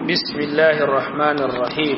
بسم الله الرحمن الرحيم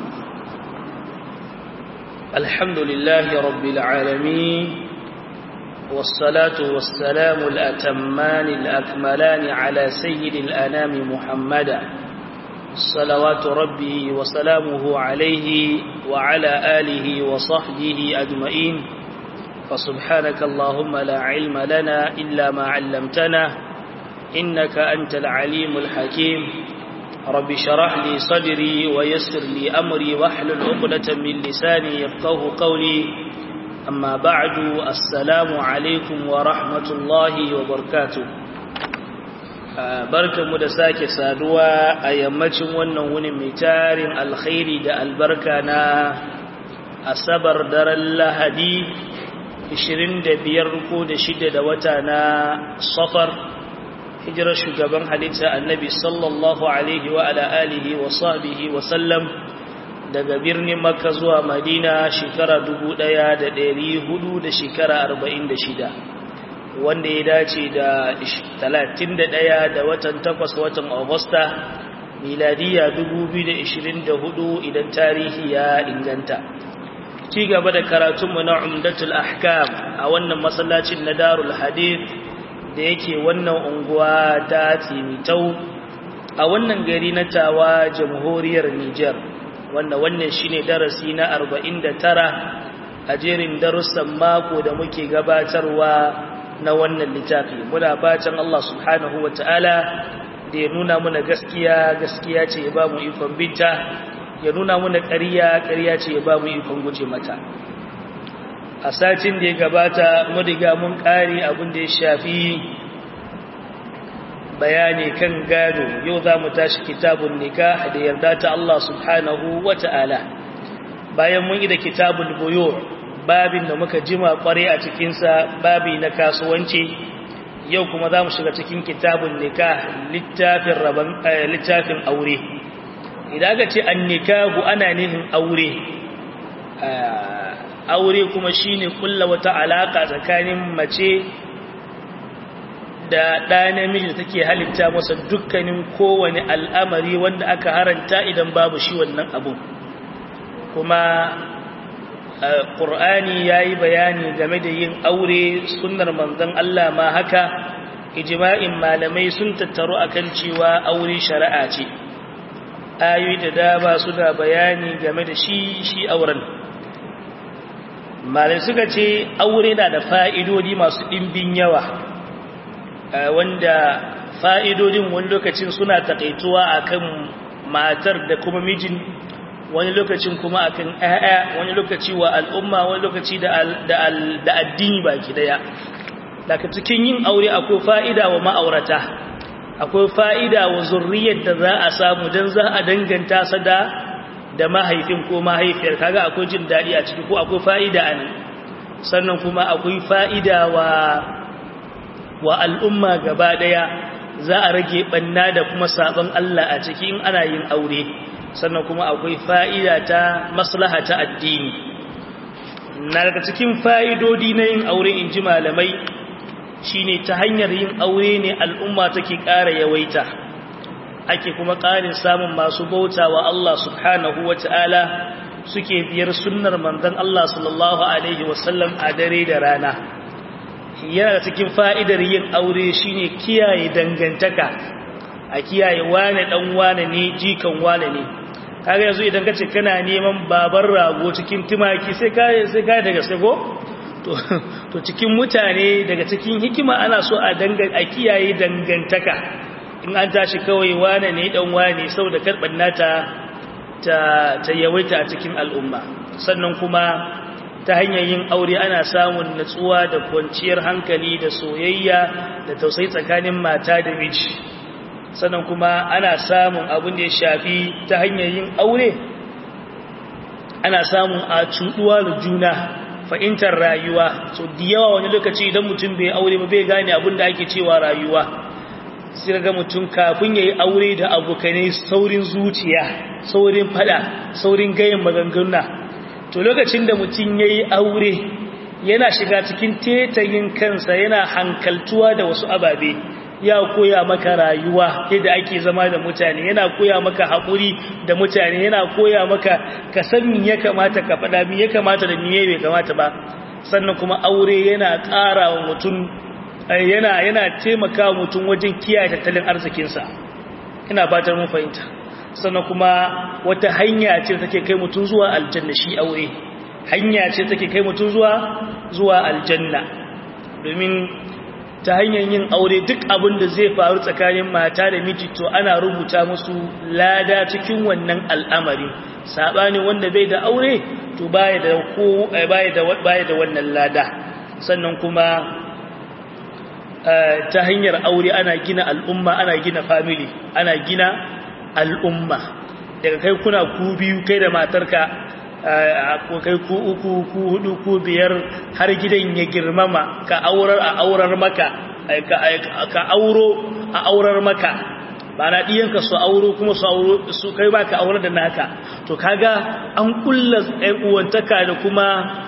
الحمد لله رب العالمين والصلاة والسلام الأتمان الأكملان على سيد الأنام محمدا صلوات ربي وسلامه عليه وعلى آله وصحبه أجمعين فسبحانك اللهم لا علم لنا إلا ما علمتنا إنك أنت العليم الحكيم رب شرح لي صدري ويسر لي أمري واحلل عقدة من لساني يفقه قولي أما بعد السلام عليكم ورحمة الله وبركاته barkanmu da sake saduwa a yammacin wannan wuni mai tarin alkhairi da albarka na asabar daren lahadi 25 ko da shida da wata na safar hijirar shugaban halitta annabi sallallahu alaihi wa ala alihi wa sahbihi wa sallam daga birnin makka zuwa madina shekara 1400 da shekara 46 wanda ya dace da 31 da watan 8 watan agusta miladiya 2024 idan tarihi ya inganta ci gaba da karatunmu na umdatul ahkam a wannan masallacin na darul hadith da yake wannan unguwa ta timitau a wannan gari na tawa jamhuriyar Nijar wanda wannan shine darasi na 49 a jerin darussan mako da muke gabatarwa na wannan littafi muna fatan Allah subhanahu wataala da ya nuna muna gaskiya gaskiya ce ya ba mu ikon binta ya nuna muna ƙarya ƙarya ce ya ba mu ikon guje mata a satin da ya gabata mun riga mun ƙari abin da ya shafi bayani kan gado yau za mu tashi kitabun nikah da yarda ta Allah subhanahu wa ta'ala bayan mun yi da kitabun buyo babin da muka jima kware a cikinsa babi na kasuwanci yau kuma za mu shiga cikin kitabun nikah littafin rabon littafin aure idan aka ce an nikahu ana nihin aure aure kuma shine kulla wata alaka tsakanin mace da ɗa namiji da take halitta masa dukkanin kowane al'amari wanda aka haranta idan babu shi wannan abun kuma ƙur'ani ya yi bayani game da yin aure sunnar manzon Allah ma haka ijma'in malamai sun tattaru akan cewa aure shari'a ce ayoyi da dama suna bayani game da shi shi auren malai suka ce aure na da fa'idodi masu ɗimbin yawa wanda fa'idodin wani lokacin suna taƙaituwa akan matar da kuma mijin wani lokacin kuma akan ‘ya'ya wani lokaci wa al'umma wani lokaci da addini baki daya daga cikin yin aure akwai fa'ida wa ma'aurata akwai fa'ida wa zurriyar da za a samu don za a danganta sa da da mahaifin ko mahaifiyar kaga akwai jin daɗi a ciki ko akwai fa'ida a nan sannan kuma akwai fa'ida wa wa al'umma gaba ɗaya za a rage ɓanna da kuma sabon Allah a ciki in ana yin aure sannan kuma akwai fa'ida ta maslaha ta addini na daga cikin fa'idodi na yin aure in ji malamai shine ta hanyar yin aure ne al'umma take ƙara yawaita ake kuma ƙarin samun masu bauta wa Allah subhanahu wa ta'ala suke biyar sunnar manzon Allah sallallahu Alaihi wasallam a dare da rana yana da cikin fa'idar yin aure shine kiyaye dangantaka a kiyaye wane ɗan wane ne jikan wane ne kaga yanzu idan ka ce kana neman babar rago cikin tumaki sai ka sai ka daga sago to to cikin mutane daga cikin hikima ana so a dangan a kiyaye dangantaka in an tashi kawai wane ne dan wane saboda karban nata ta ta yawaita a cikin al'umma sannan kuma ta hanyar yin aure ana samun natsuwa da kwanciyar hankali da soyayya da tausayi tsakanin mata da miji sannan kuma ana samun abin da ya shafi ta hanyar yin aure ana samun a cuɗuwa da juna fahimtar rayuwa so da yawa wani lokaci idan mutum bai aure ba bai gane abin da ake cewa rayuwa sai ga mutum kafin ya yi aure da abokanai saurin zuciya saurin fada saurin gayin maganganu to lokacin da mutum ya yi aure yana shiga cikin tetayin kansa yana hankaltuwa da wasu ababe ya koya maka rayuwa yadda ake zama da mutane yana koya maka haƙuri da mutane yana koya maka ka san me ya kamata ka faɗa me ya kamata da me bai kamata ba sannan kuma aure yana ƙara wa mutum yana yana taimaka wa mutum wajen kiyaye tattalin arzikinsa ina batar mun fahimta sannan kuma wata hanya ce take kai mutum zuwa aljanna shi aure hanya ce take kai mutum zuwa zuwa aljanna domin ta hanyar yin aure duk abin da zai faru tsakanin mata da miji to ana rubuta musu lada cikin wannan al'amari sabani wanda bai da aure to baya da ko baya da baya da wannan lada sannan kuma ta hanyar aure ana gina al'umma ana gina family ana gina al'umma daga kai kuna ku biyu kai da matarka kai ku uku ku hudu ku biyar har gidan ya girmama ka aurar a aurar maka ka auro a aurar maka ba na ɗiyanka su auro kuma su auro su kai ba ka aurar da naka to kaga an kulla uwantaka da kuma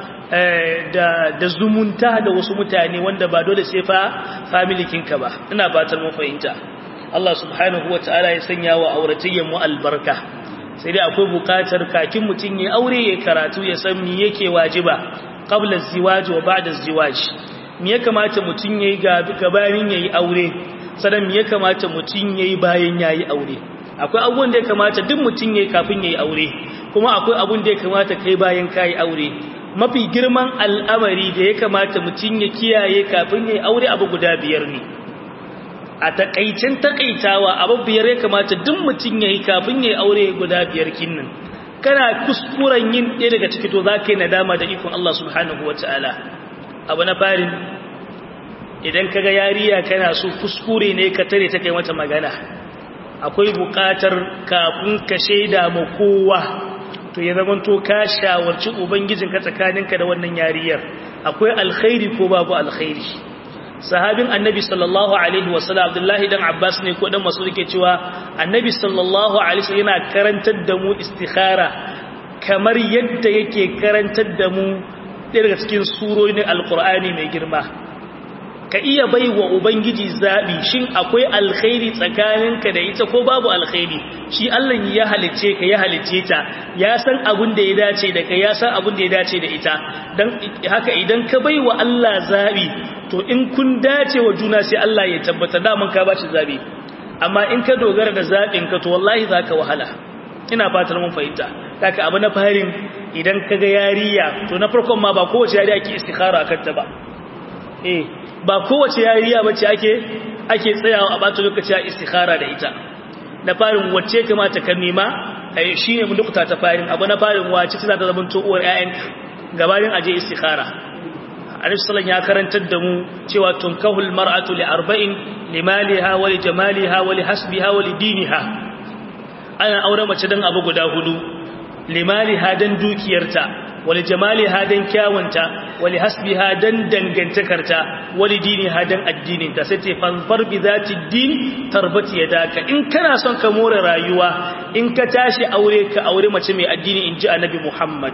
da zumunta da wasu mutane wanda ba dole sai fa familikinka ba ina batar mu fahimta Allah subhanahu wataala ya sanya wa auratayyan mu albarka sai dai akwai bukatar kakin mutum ya aure ya karatu ya san me yake wajiba qabla az-ziwaj wa ba'da az-ziwaj me ya kamata mutum yayi gabanin yayi aure sanan me ya kamata mutum yayi bayan yayi aure akwai abubuwan da ya kamata duk mutum yayi kafin yayi aure kuma akwai abun da ya kamata kai bayan kai aure mafi girman al'amari da ya kamata mutum ya kiyaye kafin yayi aure abu guda biyar ne a takaicin takaitawa abu biyar ya kamata duk mutum ya yi kafin ya yi aure guda biyar kinnan kana kuskuren yin ɗaya daga ciki to za ka yi nadama da ikon Allah subhanahu wa ta'ala abu na farin idan ka ga yariya kana so kuskure ne ka tare ta kai mata magana akwai buƙatar kafin ka shaida ma kowa to ya zama to ka shawarci ubangijinka tsakaninka da wannan yariyar akwai alkhairi ko babu alkhairi sahabin annabi sallallahu alaihi wasallam abdullahi dan abbas ne ko dan masu rike cewa annabi sallallahu alaihi wasallam yana karantar da mu istikhara kamar yadda yake karantar da mu daga cikin surorin alqur'ani mai girma ka iya baiwa ubangiji zabi shin akwai alkhairi tsakaninka da ita ko babu alkhairi shi Allah ya halice ka ya halice ta ya san abin da ya dace da kai ya san abin da ya dace da ita dan haka idan ka baiwa Allah zabi to in kun dace wa juna sai Allah ya tabbata daman ka bashi zabi amma in ka dogara da zabin ka to wallahi zaka wahala ina fatar mun fahimta kaka abu na farin idan kaga yariya to na farkon ma ba kowace yariya ke istikhara kanta ba eh ba kowace yariya bace ake ake tsayawa a bata lokaci a istikhara da ita na farin wacce kamata ka nema shine mun dukuta ta farin abu na farin wace ta zata zama to uwar ƴaƴan gabanin aje istikhara Alisalan ya karantar da mu cewa tunkahul mar'atu li arba'in limaliha wa li jamaliha wa li hasbiha wa li diniha ana aure mace dan abu guda hudu limaliha dan dukiyarta wa li jamaliha dan kyawunta wa li hasbiha dan dangantakarta wa li diniha dan addininta sai ce fanfar bi zati din tarbati yadaka in kana son ka more rayuwa in ka tashi aure ka aure mace mai addini inji annabi Muhammad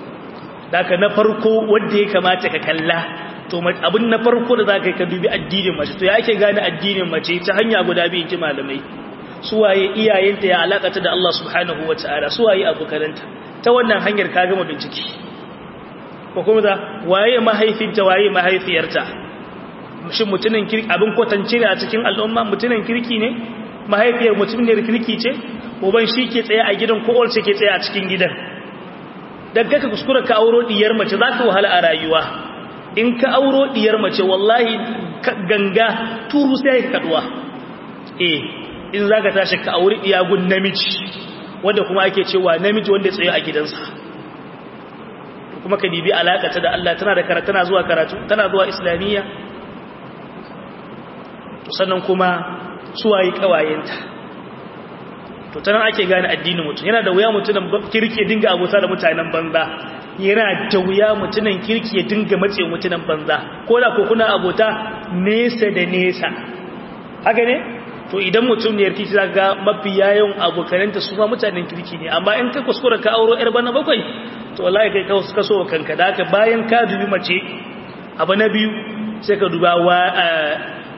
daga na farko wanda ya kamata ka kalla to abin na farko da zaka ka dubi addinin mace to ya ake gane addinin mace ta hanya guda biyu ji malamai suwaye iyayenta ya alakata da Allah subhanahu wataala suwaye abokananta ta wannan hanyar ka gama bincike ko kuma da waye mahaifinta waye mahaifiyarta shin mutumin kirki abin kwatance ne a cikin al'umma mutumin kirki ne mahaifiyar mutumin ne kirki ce uban shi ke tsaye a gidan ko ce ke tsaye a cikin gidan daga ka kuskura ka auro diyar mace za ka wahala a rayuwa in ka auro diyar mace wallahi ganga turu sai ka kaduwa eh in za ka tashi ka auri diyagun namiji wanda kuma ake cewa namiji wanda tsaye a gidansa kuma ka dibi alakata da Allah tana da karatu tana zuwa karatu tana zuwa islamiyya sannan kuma suwaye kawayenta to tana ake gane addinin mutum yana da wuya mutumin kirki ya dinga abota da mutanen banza yana da wuya mutumin kirki ya dinga matse mutumin banza ko da ko kuna abota nesa da nesa haka ne to idan mutum ne kirki za ga mafi yayin abokananta su ma mutanen kirki ne amma in ka kuskura ka auro yar bana bakwai to wallahi kai ka kaso kanka da haka bayan ka dubi mace abu na biyu sai ka duba wa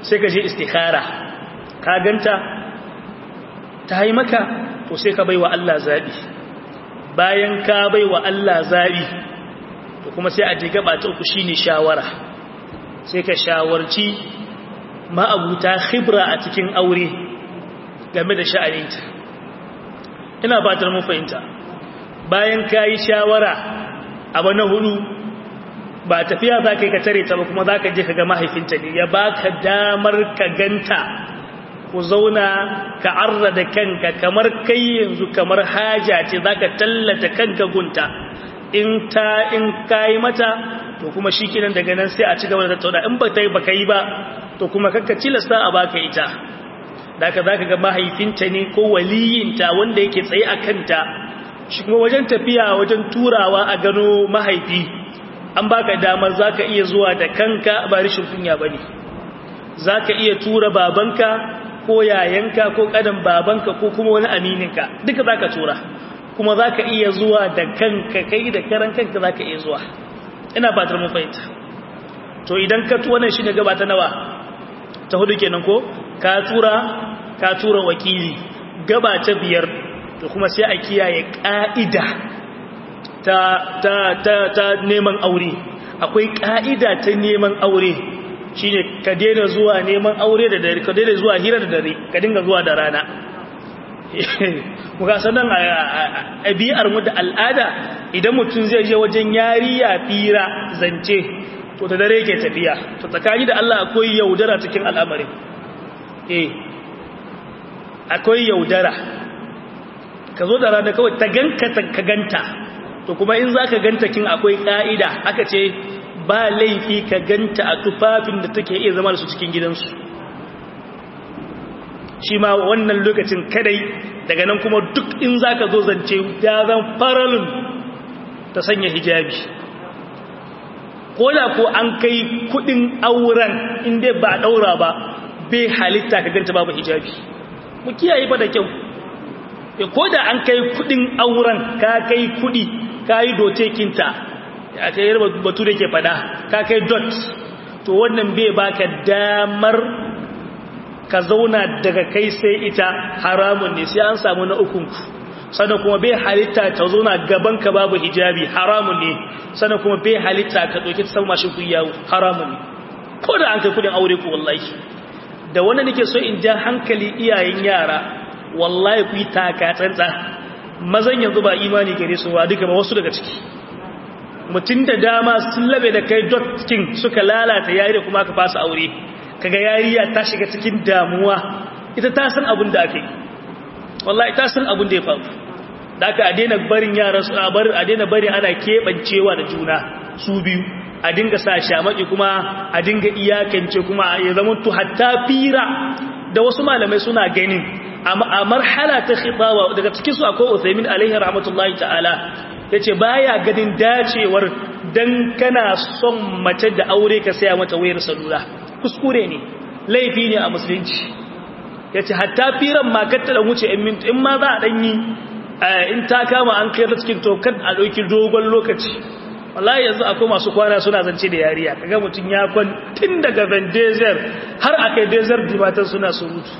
sai ka je istikhara ka ganta ta yi maka to sai ka baiwa Allah zabi bayan ka baiwa Allah zabi to kuma sai a je gaba ta uku shine shawara sai ka shawarci ma'abuta khibra a cikin aure game da sha'aninta ina fatar mun fahimta bayan ka yi shawara abu na hudu ba tafiya za ka yi ka tare ta ba kuma za ka je ka ga mahaifinta ne ya ba ka damar ka ganta ku zauna ka arra da kanka kamar kai yanzu kamar haja ce za ka tallata kanka gunta in ta in ka yi mata to kuma shi kinan daga nan sai a ci gaba da tattauna in ba ta yi ba ka yi ba to kuma kakka cilasta a baka ita da ka za ka ga mahaifinta ne ko waliyinta wanda yake tsaye a kanta shi kuma wajen tafiya wajen turawa a gano mahaifi an baka damar zaka iya zuwa da kanka ba rishin kunya bane zaka iya tura babanka ko yayanka ko kadan babanka ko kuma wani amininka duka zaka tura kuma zaka iya zuwa da kanka kai da karan kanka zaka iya zuwa ina fatar mun fahimta to idan ka wannan shi ne gaba ta nawa ta hudu kenan ko ka tura ka tura wakili gaba ta biyar to kuma sai a kiyaye ƙa'ida ta, ta, ta, ta neman aure akwai ƙa'ida ta neman aure shi ne ka daina zuwa neman aure da dare ka daina zuwa hira da dare ka dinga zuwa da rana muka sanan a biyar mu da al'ada idan mutum zai je wajen yariya fira zance to ta dare ke tafiya to tsakani da Allah akwai yaudara cikin al'amarin eh akwai yaudara ka zo da rana kawai ta ganka ka ganta to kuma in za ka ganta kin akwai ƙa'ida aka ce ba laifi ka ganta a tufafin da take iya zama da su cikin gidansu shi ma wannan lokacin kadai daga nan kuma duk in za ka zo zance ya zan faralin ta sanya hijabi ko da ko an kai kudin auren inda ba daura ba bai halitta ka ganta babu hijabi mu kiyaye ba da kyau ko da an kai kudin auren ka kai kudi ka yi dotekinta ya kai yarba batu da ke fada ka kai dot to wannan bai baka damar ka zauna daga kai sai ita haramun ne sai an samu na ukunku sannan kuma bai halitta ta zauna gaban ka babu hijabi haramun ne sannan kuma bai halitta ka ɗauki ta samu mashin kuyawo haramun ne ko da an kai kudin aure ku wallahi da wannan nake so in ja hankali iyayen yara wallahi ku yi taka tsantsa mazan yanzu ba imani gare su ba duka ba wasu daga ciki mutum da dama sun labe da kai dotkin suka lalata yari da kuma aka fasa aure kaga yariya ta shiga cikin damuwa ita ta san abin da aka yi wallahi ta san abin da ya faru da aka a daina barin yara su a bar a daina bari ana keɓancewa da juna su biyu a dinga sa shamaki kuma a dinga iyakance kuma ya zama to hatta fira da wasu malamai suna ganin a marhala ta khitawa daga cikin su akwai Uthaymin alaihi rahmatullahi ta'ala yace baya ganin dacewar dan kana son mace da aure ka saya mata wayar salula kuskure ne laifi ne a musulunci yace hatta firan ma katta da wuce in mintu in ma za a dan yi in ta kama an kai cikin to kan a dauki dogon lokaci wallahi yanzu akwai masu kwana suna zance da yariya kaga mutun ya kwan tun daga Van Desert har akai Desert dibatan suna surutu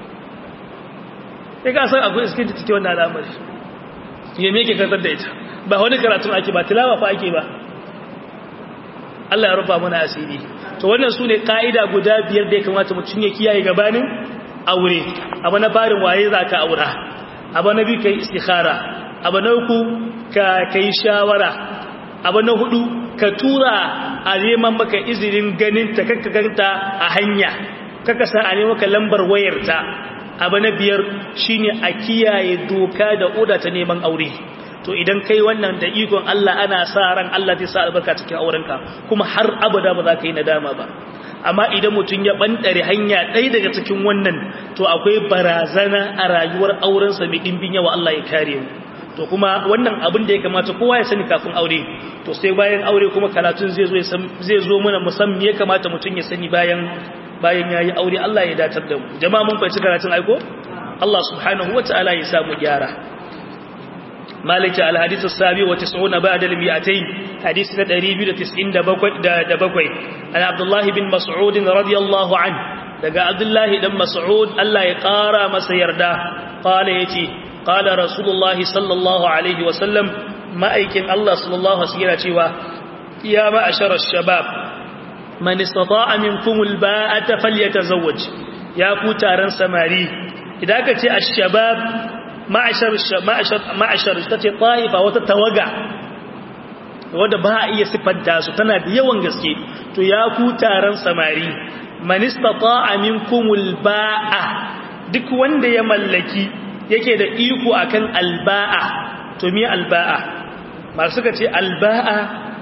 sai ka san akwai iskin da take wannan al'amari ya me yake kantar da ita ba wani karatun ake ba tilawa fa ake ba Allah ya rufa mana asiri to wannan su ne ka'ida guda biyar da ya kamata mutum ya kiyaye gabanin aure abu na farin waye za ka aura abu na biyu kai istikhara abu na uku ka kai shawara abu na hudu ka tura a neman maka izinin ganin ta kakka ganta a hanya kaka sa a neman maka lambar wayarta abu na biyar shine a kiyaye doka da oda ta neman aure to idan kai wannan da ikon Allah ana sa ran Allah zai sa albarka cikin aurenka kuma har abada ba za ka yi nadama ba amma idan mutum ya bandare hanya ɗaya daga cikin wannan to akwai barazana a rayuwar aurensa mai ɗimbin yawa Allah ya kare mu to kuma wannan abin da ya kamata kowa ya sani kafin aure to sai bayan aure kuma karatun zai zo zai zo mana musamman ya kamata mutum ya sani bayan bayan yayi aure Allah ya datar da mu jama'a mun fahimci karatun aiko Allah subhanahu wataala ya samu gyara مالك الحديث السابع وتسعون بعد المئتين حديث تدريب تسعين دبقوي عن عبد الله بن مسعود رضي الله عنه daga abdullahi dan mas'ud Allah ya ƙara masa yarda qala yace qala rasulullahi sallallahu alaihi wasallam ma'aikin Allah sallallahu alaihi wasallam cewa ya ma'ashara shabab man istata'a minkum alba'ata falyatazawwaj ya ku taron samari idan ka ce ash-shabab ma'ashar ma'ashar ma'ashar tace ta'ifa wata tawaga wanda ba a iya sifanta su tana da yawan gaske to ya ku taron samari man istata'a minkum alba'a duk wanda ya mallaki yake da iko akan alba'a to me alba'a masu suka ce alba'a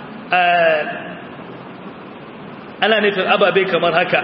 ana nufin ababe kamar haka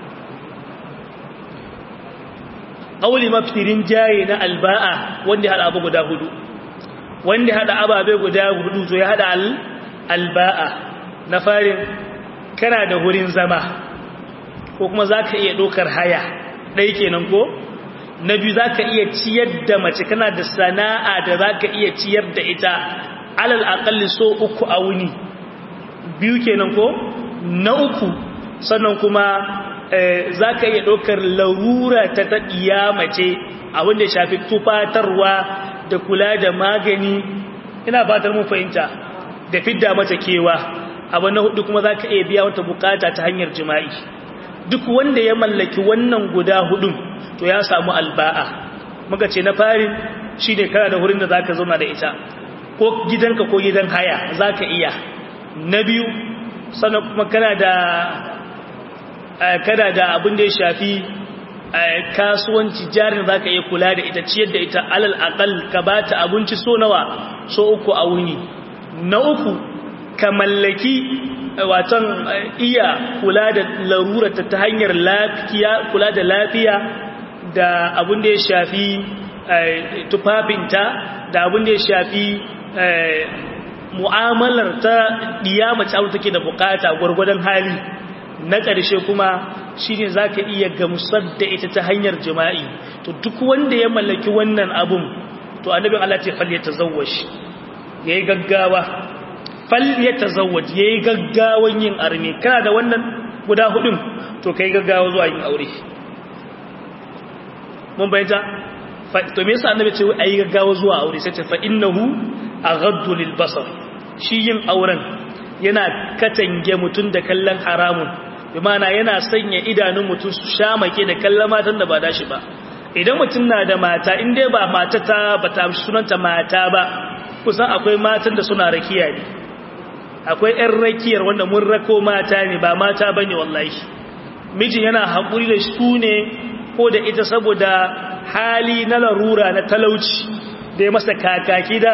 ƙauli mafirin jaye na alba'a wanda ya haɗa abu guda hudu wanda haɗa ababe guda hudu to ya haɗa alba'a na farin kana da wurin zama ko kuma za ka iya ɗaukar haya ɗai kenan ko na biyu za ka iya ciyar da mace kana da sana'a da za ka iya ciyar da ita alal aƙalli so uku a wuni biyu kenan ko na uku sannan kuma za ka iya ɗaukar larura ta taɗiya mace a wanda shafi tufatarwa da kula da magani ina fatar mun fahimta da fidda mata kewa abu na hudu kuma za ka iya biya wata bukata ta hanyar jima'i duk wanda ya mallaki wannan guda hudun to ya samu alba'a muka ce na fari shi ne kana da wurin da za ka zauna da ita ko gidanka ko gidan haya za ka iya na biyu sannan kuma kana da kana da abin da ya shafi kasuwanci jarin za ka iya kula da ita ciyar da ita alal akal ka ba ta abinci so nawa so uku a wuni na uku ka mallaki watan iya kula da larurata ta hanyar lafiya kula da lafiya da abin da ya shafi tufafinta da abin da ya shafi mu'amalar ta mace abu take da bukata gwargwadon hali na ƙarshe kuma shine zaka iya gamsar da ita ta hanyar jima'i to duk wanda ya mallaki wannan abun to annabin Allah ce fal yatazawwaj yayi gaggawa fal yatazawwaj yayi gaggawan yin arme kana da wannan guda hudun to kai gaggawa zuwa yin aure mun bayyana to me yasa annabi ce ayi gaggawa zuwa aure sai ce fa innahu aghaddu lil basar shi yin auren yana katange mutun da kallon haramun bi mana yana sanya idanun mutun su shamake da kallon matan da ba dashi ba idan mutum na da mata in dai ba mata ta bata sunanta mata ba kusan akwai matan da suna rakiya ne akwai ƴan rakiyar wanda mun rako mata ne ba mata bane wallahi mijin yana haƙuri da su ne ko da ita saboda hali na larura na talauci da ya masa kakaki da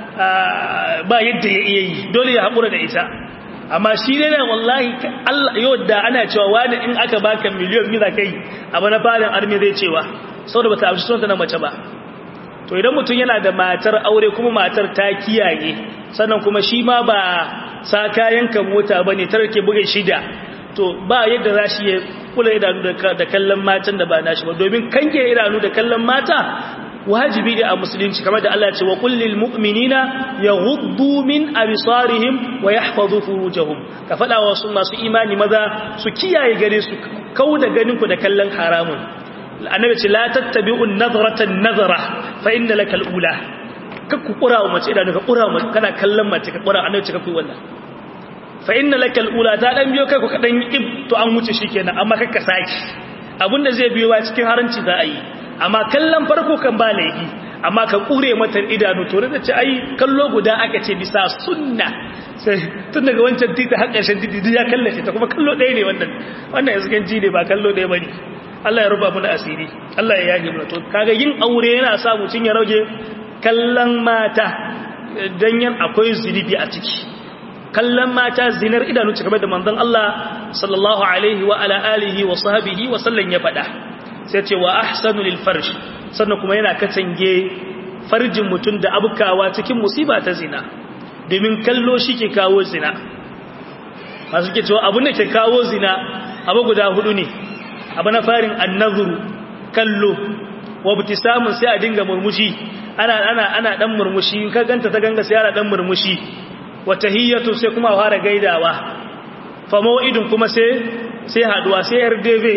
ba yadda ya iya yi dole ya haƙura da ita amma shi ne da wallahi yau da ana cewa wani in aka baka miliyon mila kai abu na farin armi zai cewa saboda ba ta amshi sunanta na mace ba to idan mutum yana da matar aure kuma matar ta kiyaye sannan kuma shi ma ba sa kayan ka mota ba ne tarke buga shida to ba yadda za shi ya kula idanu da kallon matan da ba nashi ba domin kanke idanu da kallon mata wajibi ne a musulunci kamar da Allah ya ce wa kullil mu'minina yaghuddu min absarihim wa yahfazu furujahum ka fada wa su masu imani maza su kiyaye gare su kauda ganin ku da kallon haramun annabi ce la tattabi'un nadratan nazara fa inna lakal ula ka ku kura wa mace idanu ka kura wa kana kallon mace ka kura annabi ce ka ku wannan fa inna lakal ula ta dan biyo kai ku kadan ib to an wuce shikenan amma kakka saki abinda zai biyo ba cikin haranci za a yi amma kallon farko kan ba laifi amma ka kure mata idanu to da ce ai kallo guda aka ce bisa sunna sai tun daga wancan titi har ƙarshen titi ya kallace ta kuma kallo ɗaya ne wannan wannan yanzu kan ji ne ba kallo ɗaya bane Allah ya ruba mana asiri Allah ya yage mana to kaga yin aure yana sa mutun ya rage kallon mata dan yan akwai zunubi a ciki kallon mata zinar idanu ce kamar da manzon Allah sallallahu alaihi wa ala alihi wa sahbihi wa sallam ya faɗa sai ce wa ahsanu lil farj sannan kuma yana katange farjin mutum da abukawa cikin musiba ta zina domin kallo shi ke kawo zina masu ke cewa abin da ke kawo zina abu guda hudu ne abu na farin annazuru kallo wa samun sai a dinga murmushi ana ana ana dan murmushi in ka ganta ta ganga sai ana dan murmushi wa tahiyatu sai kuma fara gaidawa fa mau'idun kuma sai sai haduwa sai rdv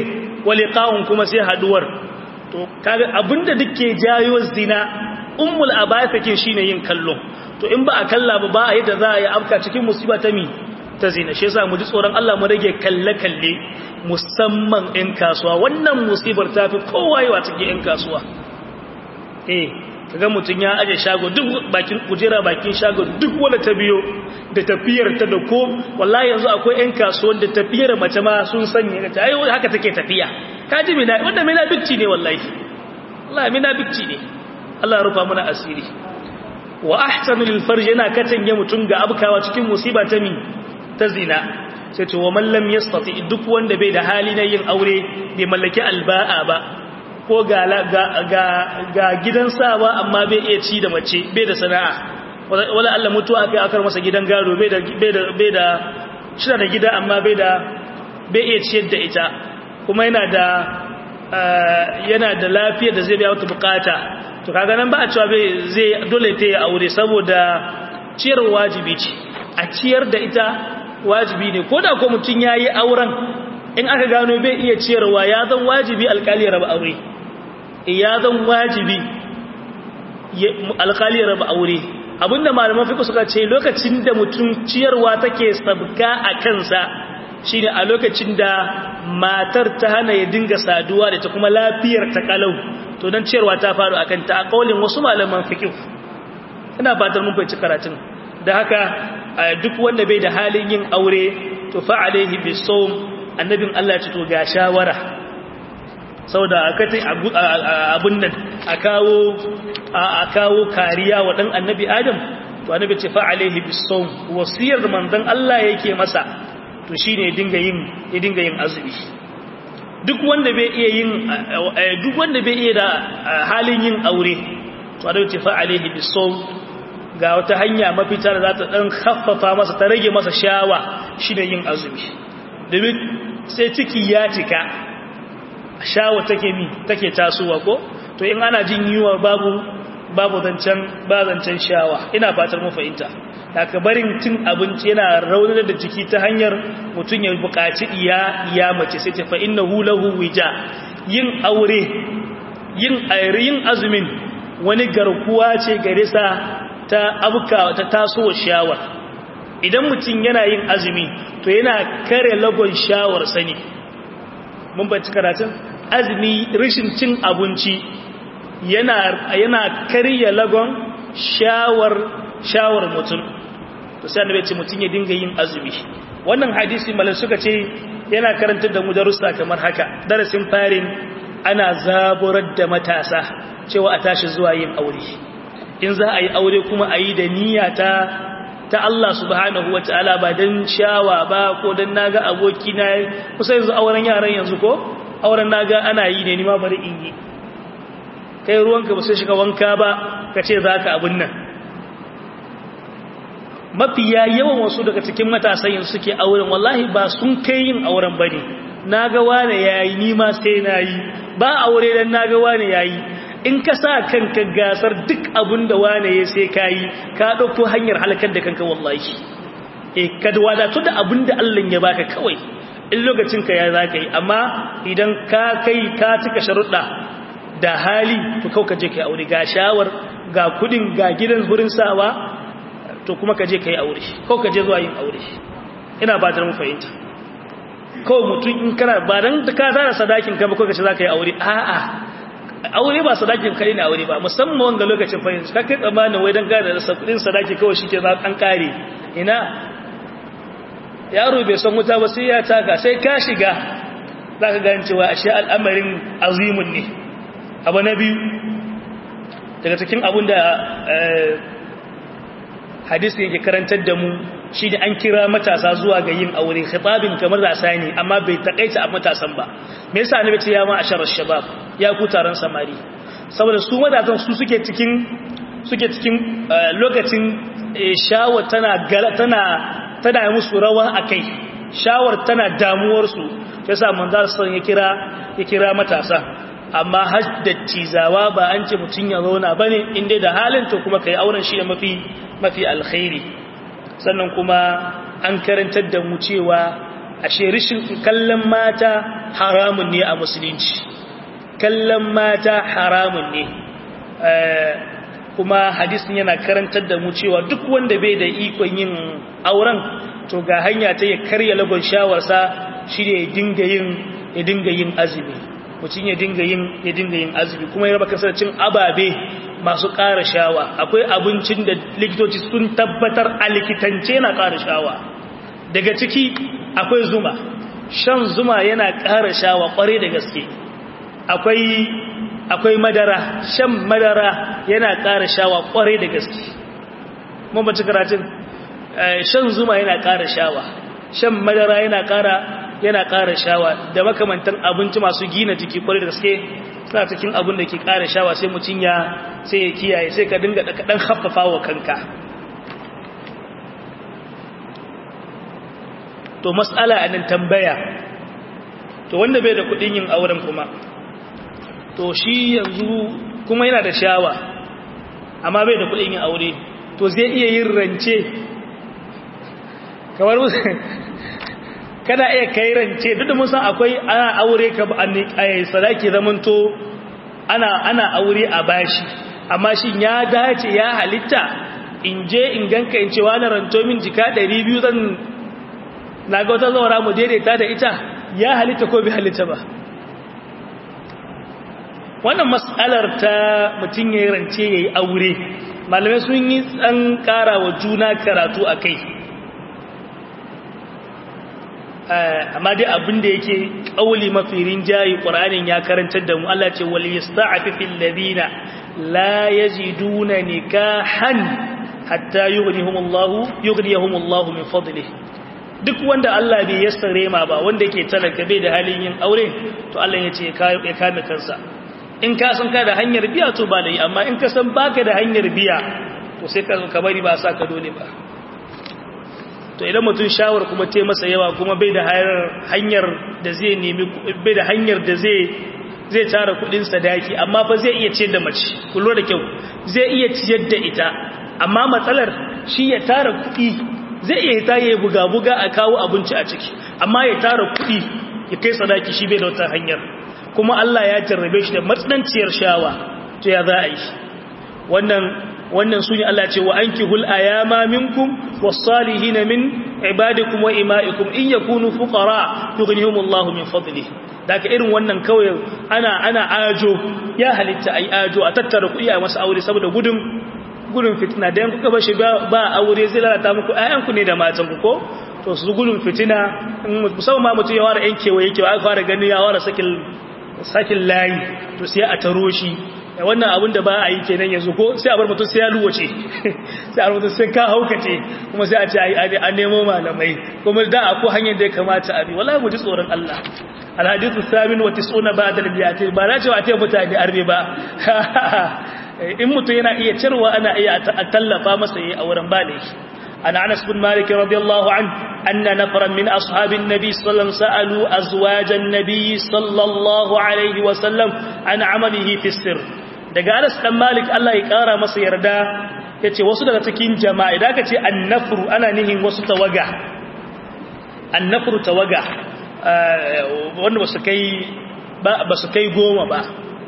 waliqa'un kuma sai haduwar to kaga abinda duke jayo zina ummul abaithakin shine yin kallo to in ba a kalla ba ba a yadda za a yi afka cikin musiba ta mi ta zina shi yasa mu ji tsoron Allah mu rage kalle kalle musamman in kasuwa wannan musibar ta fi kowa yawa cikin in kasuwa eh kaga mutun ya aje shago duk bakin kujera bakin shago duk wanda ta biyo da tafiyar ta da ko wallahi yanzu akwai yan kasuwan da tafiyar mace ma sun sanya ta ai haka take tafiya kaji mina wanda mina bicci ne wallahi wallahi mina bicci ne Allah ya rufa mana asiri wa ahsanu lil farj yana katange mutun ga abkawa cikin musiba ta mi ta zina sai to wa man lam yastati duk wanda bai da hali na yin aure bai mallaki alba'a ba ko ga ga ga gidan sawa amma bai iya ci da mace bai da sana'a wala Allah mutuwa kai akar masa gidan gado bai da bai da bai da shi da gida amma bai da bai iya ciyar da ita kuma yana da yana da lafiyar da zai biya wata bukata to kaga nan ba a cewa bai zai dole ta yi aure saboda ciyar wajibi ce a ciyar da ita wajibi ne ko da ko mutum ya yi auren in aka gano bai iya ciyarwa ya zan wajibi alkali ya raba aure ya zan wajibi alkali ya raba aure abinda malaman fiƙo suka ce lokacin da mutum ciyarwa take sabga a kansa shine a lokacin da matar ta hana ya dinga saduwa da ta kuma lafiyar ta kalau to don ciyarwa ta faru a kanta a ƙaulin wasu malaman fiƙo ina fatar mun fahimci karatun da haka duk wanda bai da halin yin aure to fa alaihi bisawm annabin Allah ya ce to ga shawara saboda akatai abun nan a kawo a kawo kariya wa dan annabi Adam to annabi ce fa alaihi bisawm wasiyar manzon Allah yake masa to shine ya dinga yin ya dinga yin azumi duk wanda bai iya yin duk wanda bai iya da halin yin aure to annabi ce fa alaihi bisawm ga wata hanya mafita da za ta ɗan haffafa masa ta rage masa shawa shi da yin azumi domin sai ciki ya cika shawa take mi take tasowa ko to in ana jin yiwa babu babu zancen ba zancen shawa ina fatar mu fahimta haka barin cin abinci yana raunar da jiki ta hanyar mutum ya buƙaci iya iya mace sai ta fa innahu lahu wija yin aure yin yin azumin wani garkuwa ce gare sa ta abuka ta taso shawar idan mutum yana yin azumi to yana kare lagon shawar sani mun bacci karatun azumi rashin cin abinci yana yana karya lagon shawar shawar mutum to sai annabi ce mutum ya dinga yin azumi wannan hadisi malan suka ce yana karantar da mu darussa kamar haka darasin farin ana zaburar da matasa cewa a tashi zuwa yin aure in za a yi aure kuma a yi da niyya ta ta Allah subhanahu wa ta'ala ba don shawa ba ko don naga aboki na kusa yanzu auren yaran yanzu ko auren naga ana yi ne nima bari in yi kai ruwanka ba sai shiga wanka ba ka ce za ka abin nan mafiya yawan wasu daga cikin matasan yanzu suke auren wallahi ba sun kai yin auren ba ne na ga wane ya yi nima sai na yi ba aure don na ga wane ya yi in ka sa kanka gasar duk abin da wane ya sai ka yi ka ɗauko hanyar halakar da kanka wallahi e ka wadatu da abin da Allah ya baka kawai in lokacin ka ya za ka yi amma idan ka kai ka cika sharuɗa da hali to kau ka je ka yi aure ga shawar ga kudin ga gidan wurin sawa to kuma ka je ka yi aure kau ka je zuwa yin aure ina ba ta mu fahimta kawai mutum in kana ba dan ka tara sadakin ka ba ko ka ce za ka yi aure a'a aure ba sadakin kai ne aure ba musamman wanga lokacin fahimci ka kai tsammanin wai don gada da kudin sadaki kawai shi ke za an kare ina yaro bai san wuta ba sai ya taka sai ka shiga za ka gani cewa ashe al'amarin azimun ne abu na biyu daga cikin abin da hadisi yake karantar da mu shi da an kira matasa zuwa ga yin aure khitabin kamar rasa ne amma bai takaita a matasan ba me yasa annabi ce ya ma asharar shabab ya ku taron samari saboda su matasan su suke cikin suke cikin lokacin shawar tana tana tana musu rawa akai shawar tana damuwar su yasa manzar sallallahu ya kira ya kira matasa amma haddati zawa ba an ce mutun ya zauna bane inda da halin to kuma kai auren shi da mafi mafi alkhairi sannan kuma an karantar da mu cewa ashe rishin kallon mata haramun ne a musulunci kallon mata haramun ne kuma hadisin yana karantar da mu cewa duk wanda bai da ikon yin auren to ga hanya ta ya karya lagon shawarsa shi ne ya dinga yin ya dinga yin azumi mutum ya dinga yin ya dinga yin azumi kuma ya raba kasar cin ababe masu ƙara shawa akwai abincin da likitoci sun tabbatar a likitance yana ƙara shawa daga ciki akwai zuma shan zuma yana ƙara shawa ƙware da gaske akwai akwai madara shan madara yana ƙara shawa ƙware da gaske mun ba ci karatun shan zuma yana ƙara shawa shan madara yana ƙara yana ƙara shawa da makamantan abinci masu gina jiki ƙware da gaske suna cikin abin da ke ƙara shawa sai mutum ya sai ya kiyaye sai ka dinga ɗan haffafa wa kanka to matsala a nan tambaya to wanda bai da kuɗin yin auren kuma to shi yanzu kuma yana da shawa amma bai da kuɗin yin aure to zai iya yin rance kamar kana iya kai rance duk da mun san akwai ana aure ka a sadaki zamanto ana ana aure a bashi amma shin ya dace ya halitta in je in ganka in ce wani ranto min jika 200 zan na ga wata zaura mu daidaita da ita ya halitta ko bi halitta ba wannan mas'alar ta mutum ya rance ya yi aure malamai sun yi tsan kara wa juna karatu a kai amma dai abin da yake ƙauli mafi rinjayi ƙuranin ya karantar da mu Allah ce wal yasta'afi fil ladina la yajiduna nikahan hatta yughnihumullahu yughnihumullahu min fadlihi duk wanda Allah bai yassare ma ba wanda yake talaka bai da halin yin aure to Allah ya ce ya kame kansa in ka san ka da hanyar biya to ba da yi amma in ka san baka da hanyar biya to sai ka ka bari ba sa ka dole ba to idan mutum shawar kuma te masa yawa kuma bai da hanyar da zai nemi bai da hanyar da zai zai tara kudin sadaki amma fa zai iya ciyar da mace kullu da kyau zai iya ciyar da ita amma matsalar shi ya tara kudi zai iya ta yi buga-buga a kawo abinci a ciki amma ya tara kudi ya kai sadaki shi bai da wata hanyar kuma Allah ya jarrabe shi da matsananciyar shawa to ya za a yi wannan wannan sune Allah ce wa ankihul ayama minkum was-salihin min ibadikum wa imaikum in yakunu fuqara yughnihimullahu min fadlihi daga irin wannan kawai ana ana ajo ya halitta ai ajo a tattara kuɗi a masa aure saboda gudun gudun fitina da kuka bashi ba aure zai lalata muku ayyanku ne da matanku ko to su gudun fitina musamman ma mutum ya ware yan kewaye kewaye aka fara gani ya ware sakin sakin layi to sai a taro shi wannan abin da ba a yi kenan yanzu ko sai a bar mutum sai ya luwace sai a mutum sai ka haukace kuma sai a ce a nemo malamai kuma da a ko hanyar da ya kamata a bi wallahi mu ji tsoron Allah alhadithu samin wa tis'una ba'da al-biyati ba na cewa a ce mutane arbe ba in mutum yana iya cirwa ana iya tallafa masa yi a wurin bale عن أنس بن مالك رضي الله عنه أن نفرا من أصحاب النبي صلى الله عليه وسلم سألوا أزواج النبي صلى الله عليه وسلم عن عمله في السر daga Anas dan Malik Allah ya kara masa yarda yace wasu daga cikin jama'a idan ka ce annafru ana nihin wasu tawaga annafru tawaga wanda basu kai ba basu kai goma ba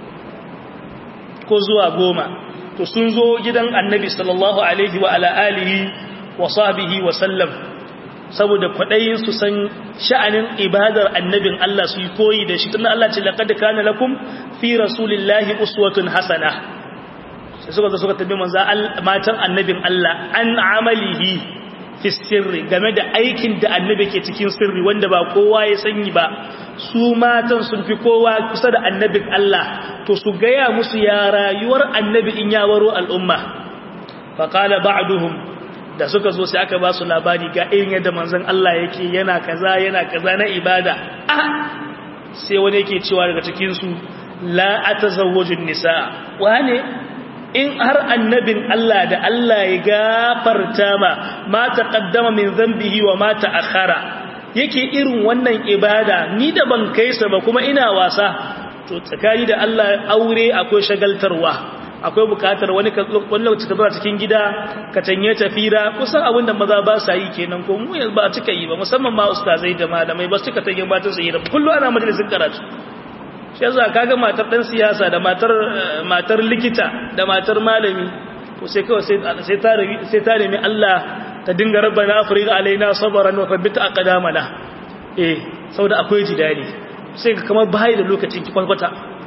ko zuwa goma to sun zo gidan Annabi sallallahu alaihi wa ala alihi wa sahbihi wa sallam saboda kwadayin su san sha'anin ibadar annabin Allah su yi koyi da shi tunda Allah ce laqad kana lakum fi rasulillahi uswatun hasana sai suka zo suka tabbi manzo matan annabin Allah an amalihi fi sirri game da aikin da annabi ke cikin sirri wanda ba kowa ya sanyi ba su matan sun fi kowa kusa da annabin Allah to su gaya musu ya rayuwar annabi in ya waro al'umma faqala ba'duhum da suka zo sai aka ba su labari ga irin yadda manzon Allah yake yana kaza yana kaza na ibada ah sai wani yake cewa daga cikin su la atazawwajun nisa wane in har annabin Allah da Allah ya gafarta ma ma taqaddama min dhanbihi wa ma ta'akhkhara yake irin wannan ibada ni da ban kaisa ba kuma ina wasa to tsakani da Allah aure akwai shagaltarwa akwai bukatar wani wani lokaci ka zuwa cikin gida ka tanye tafira kusan abin da maza ba sa yi kenan ko mu yanzu ba cika yi ba musamman ma ustazai da malamai ba su cika tanye matan su yi da kullum ana majalisin karatu shi yasa kaga matar dan siyasa da matar matar likita da matar malami to sai kawai sai ta sai ta nemi Allah ta dinga rabbana afrika alaina sabran wa thabbit aqdamana eh saboda akwai jidali sai ka kamar bai da lokacin ki kwalkwata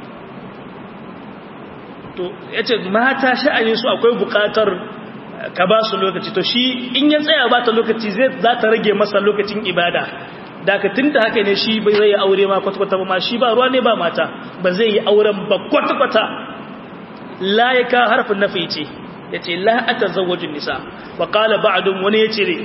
to yace mata sha'anin su akwai bukatar ka ba su lokaci to shi in ya tsaya ba ta lokaci zai za ta rage masa lokacin ibada daga tunda haka ne shi bai zai aure ma kwata-kwata ba ma shi ba ruwa ne ba mata ba zai yi auren ba kwata-kwata la ya ka harfin nafi ce ya ce la a tazawajin nisa wa kala ba'adun wani ya cire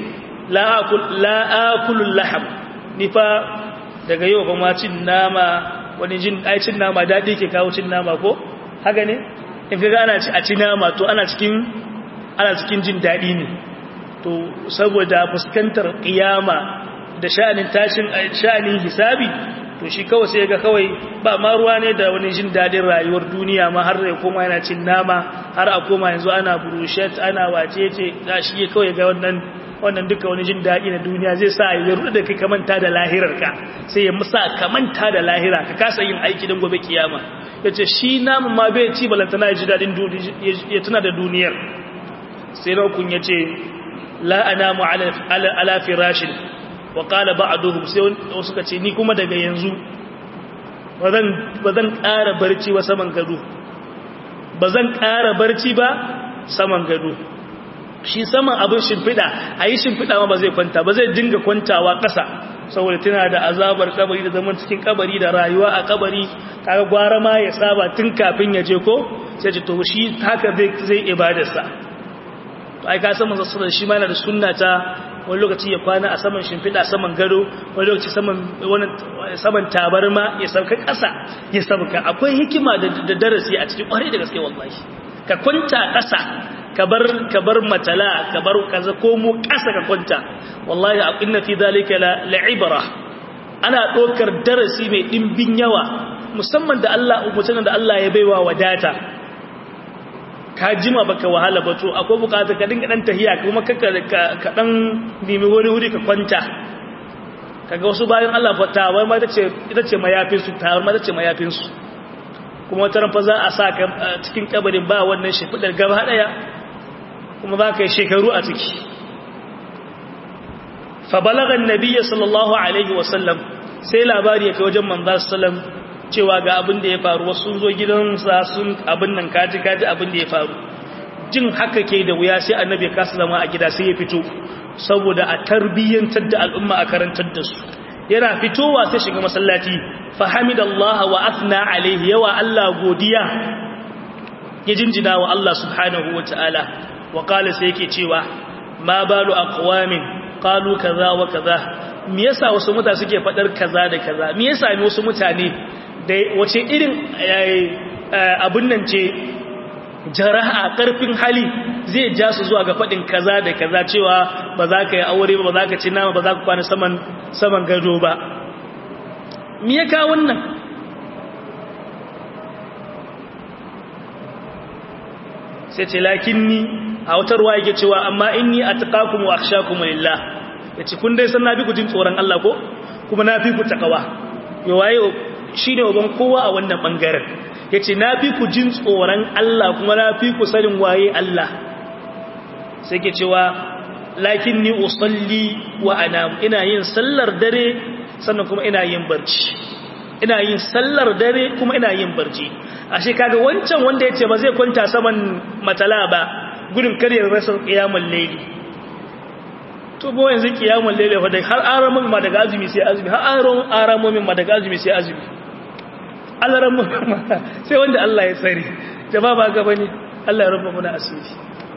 la'akulun laham nifa daga yau ba ma cin nama wani jin cin nama daɗi ke kawo cin nama ko haka ne in fi ana a ci nama to ana cikin ana cikin jin daɗi ne to saboda fuskantar ƙiyama da sha'anin tashin sha'anin hisabi to shi kawai sai ga kawai ba ma ruwa ne da wani jin dadin rayuwar duniya ma har ya koma yana cin nama har a koma yanzu ana burushet ana wacece za shi kawai ga wannan wannan duka wani jin dadi na duniya zai sa ya rudu da kai ka manta da lahirar ka sai ya musa ka manta da lahira ka kasa yin aiki don gobe kiyama yace shi namun ma bai ci balantana ya ji dadin ya tuna da duniyar sai na kun yace la anamu ala ala firashin wa qala ba'duhum sai wasu suka ce ni kuma daga yanzu bazan bazan ƙara barci ba saman gado bazan ƙara barci ba saman gado shi saman abin shimfida ayi shimfida ma ba zai kwanta ba zai dinga kwantawa ƙasa saboda tana da azabar kabari da zaman cikin kabari da rayuwa a kabari kaga gwara ma ya saba tun kafin ya je ko sai ce to shi haka zai zai ibadarsa ai ka san manzo sallallahu shi ma yana da sunna ta wani lokaci ya kwana a saman shimfiɗa saman gado wani lokaci saman tabarma ya sauka ƙasa ya sauka akwai hikima da darasi a cikin ƙwarai da gaske wallahi ka kwanta ƙasa ka bar matala ka bar kaza ko mu ƙasa ka kwanta wallahi a inna fi zalika la'ibra ana ɗaukar darasi mai ɗimbin yawa musamman da Allah mutum da Allah ya baiwa wadata ka jima baka wahala ba to akwai bukatar ka dinga dan tahiya kuma ka ka dan nemi wani wuri ka kwanta kaga wasu bayan Allah fa tawar ma tace ita ce mayafin su tawar ma tace mayafin su kuma wata ran fa za a sa ka cikin kabarin ba wannan shefidar gaba daya kuma za ka yi shekaru a ciki fa balagha an-nabiy sallallahu alaihi wasallam sai labari ya kai wajen manzo sallallahu cewa ga abin da ya faru wasu sun zo gidansa sun abin nan kaji kaji abin da ya faru jin haka ke da wuya sai annabi ya kasa zama a gida sai ya fito saboda a tarbiyyantar da al'umma a karantar da su yana fitowa sai shiga masallaci fahamidallaha wa athna alaihi yawa Allah godiya ya jinjina wa Allah subhanahu wataala wa qala sai yake cewa ma balu aqwamin qalu kaza wa kaza me yasa wasu mutane suke fadar kaza da kaza me yasa wasu mutane da wace irin abin nan ce jara'a karfin hali zai ja su zuwa ga faɗin kaza da kaza cewa ba za ka yi aure ba ba za ka ci nama ba za ka kwana saman saman gado ba me ya kawo wannan sai ce lakinni a wutarwa yake cewa amma inni atqakum wa akhshakum lillah yace kun dai san na fi ku jin tsoron Allah ko kuma na fi ku takawa yo waye shi ne waban kowa a wannan ɓangaren ya ce na fi ku jin tsoron Allah kuma na fi ku sanin waye Allah sai ke cewa lakin ni usalli wa ana ina yin sallar dare sannan kuma ina yin barci ina yin sallar dare kuma ina yin barci ashe kaga wancan wanda ya ce ba zai kwanta saman matala ba gudun karyar rasa kiyamul layli to bo yanzu kiyamul layli fa da har aramun ma daga azumi sai azumi har aramun ma daga azumi sai azumi alaran mu sai wanda Allah ya tsare jama'a ba ga bane Allah ya rufa muna asiri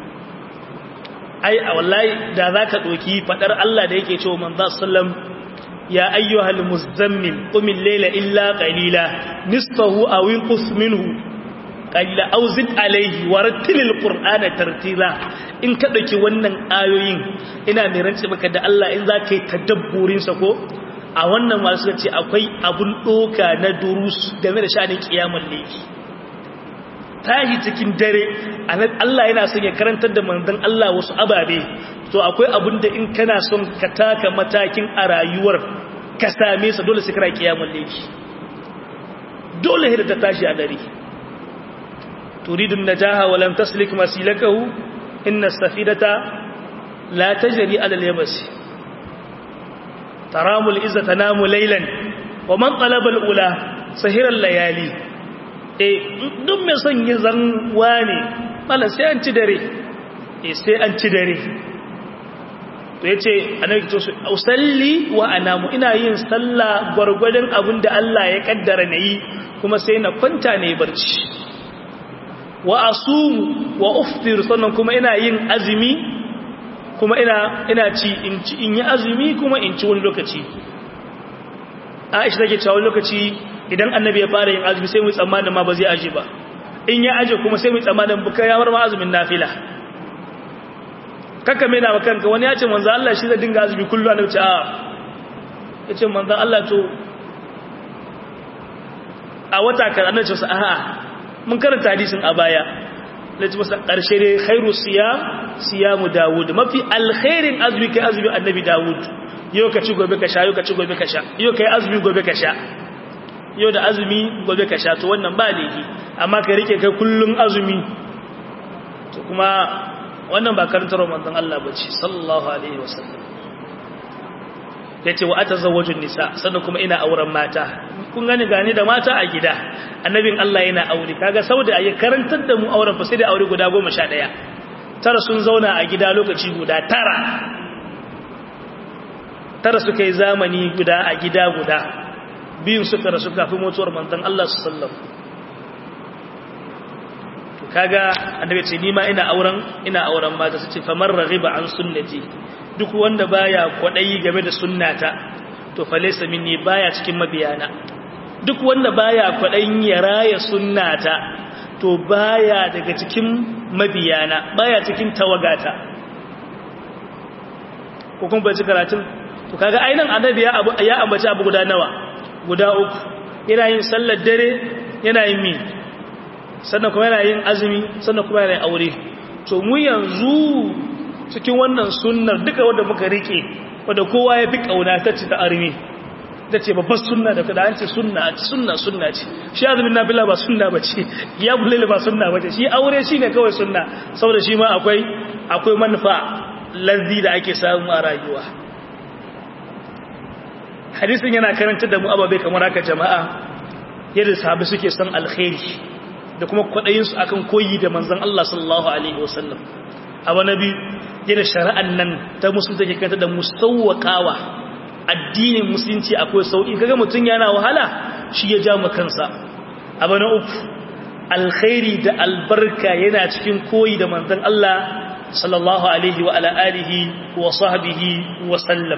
ai wallahi da zaka doki fadar Allah da yake cewa manzo sallam ya ayyuhal muzammil qumil layla illa qalila nisfahu aw inqus minhu qalila aw zid alayhi warattilil qur'ana tartila in ka dauki wannan ayoyin ina mai rantsi maka da Allah in zaka yi tadabburin sa ko a wannan masu ce akwai abun doka na durus game da sha'anin kiyamul layli tashi cikin dare Allah yana son ya karantar da manzon Allah wasu ababe to akwai abin da in kana son ka taka matakin a rayuwar ka same sa dole sai kana kiyamul layli dole hida ta tashi a dare turidu najaha wa lam taslik masilakahu inna as-safidata la tajri ala al-yabsi taramul izza tanamu laylan wa man talaba al-ula sahira al-layali eh duk mai son yin zanwa ne mala sai an ci dare eh sai an ci dare to yace annabi to usalli wa anamu ina yin sallah gurgurdan abinda Allah ya kaddara nayi kuma sai na kwanta ne barci wa asumu wa uftir sannan kuma ina yin azumi kuma ina ina ci in ci in yi azumi kuma in ci wani lokaci Aisha take cewa wani lokaci idan annabi ya fara yin azumi sai mu tsammanin ma ba zai aje ba in ya aje kuma sai mu tsammanin buka ya bar ma azumin nafila kaka mena wa kanka wani ya ce manzo Allah shi zai dinga azumi kullu annabi ce a yace manzo Allah to a wata kan annabi ce a'a mun karanta hadisin a baya lati masa karshe dai khairu siyam siyamu daud mafi alkhairin azumi kai azumi annabi daud yau ka ci gobe ka sha yau ka ci gobe ka sha yau kai azumi gobe ka sha yau da azumi gobe ka sha to wannan ba laifi amma ka rike kai kullun azumi to kuma wannan ba karantar manzon Allah bace sallallahu alaihi wasallam yace wa atazawwajun nisa sannan kuma ina auren mata kun gani gani da mata a gida annabin Allah yana aure kaga saboda ayi karantar da mu auren fa sai da aure guda 11 tara sun zauna a gida lokaci guda tara tara suka yi zamani guda a gida guda biyun suka rasu kafin mutuwar manzon Allah sallallahu to kaga annabi ce ni ma ina auren ina auren mata su ce famar raghiba an sunnati duk wanda baya kwadayi game da sunnata to fa laysa minni baya cikin mabiyana duk wanda baya kwadayin ya raya sunnata to baya daga cikin mabiyana baya cikin tawagata ko kun bai karatun to kaga ainihin annabi ya ya ambaci abu guda nawa guda uku yana yin sallar dare yana yin mi sannan kuma yana yin azumi sannan kuma yana yin aure to mu yanzu cikin wannan sunnar duka wanda muka rike wanda kowa ya fi kauna ta ci ta armi ta ce babbar sunna da kada an ce sunna sunna sunna ce shi azumin nafila ba sunna ba ce ya bulele ba sunna ba ce shi aure shi ne kawai sunna saboda shi ma akwai akwai manufa lazzi da ake samu a rayuwa hadisin yana karanta da mu ababe kamar haka jama'a yadda sahabi suke son alkhairi da kuma kwaɗayinsu akan koyi da manzon Allah sallallahu alaihi wasallam abu nabi yadda shari'an nan ta musulunci take kanta da musawwaqawa addinin musulunci akwai sauki kaga mutun yana wahala shi ya ja kansa abu na uku alkhairi da albarka yana cikin koyi da manzon Allah sallallahu alaihi wa ala alihi wa sahbihi wa sallam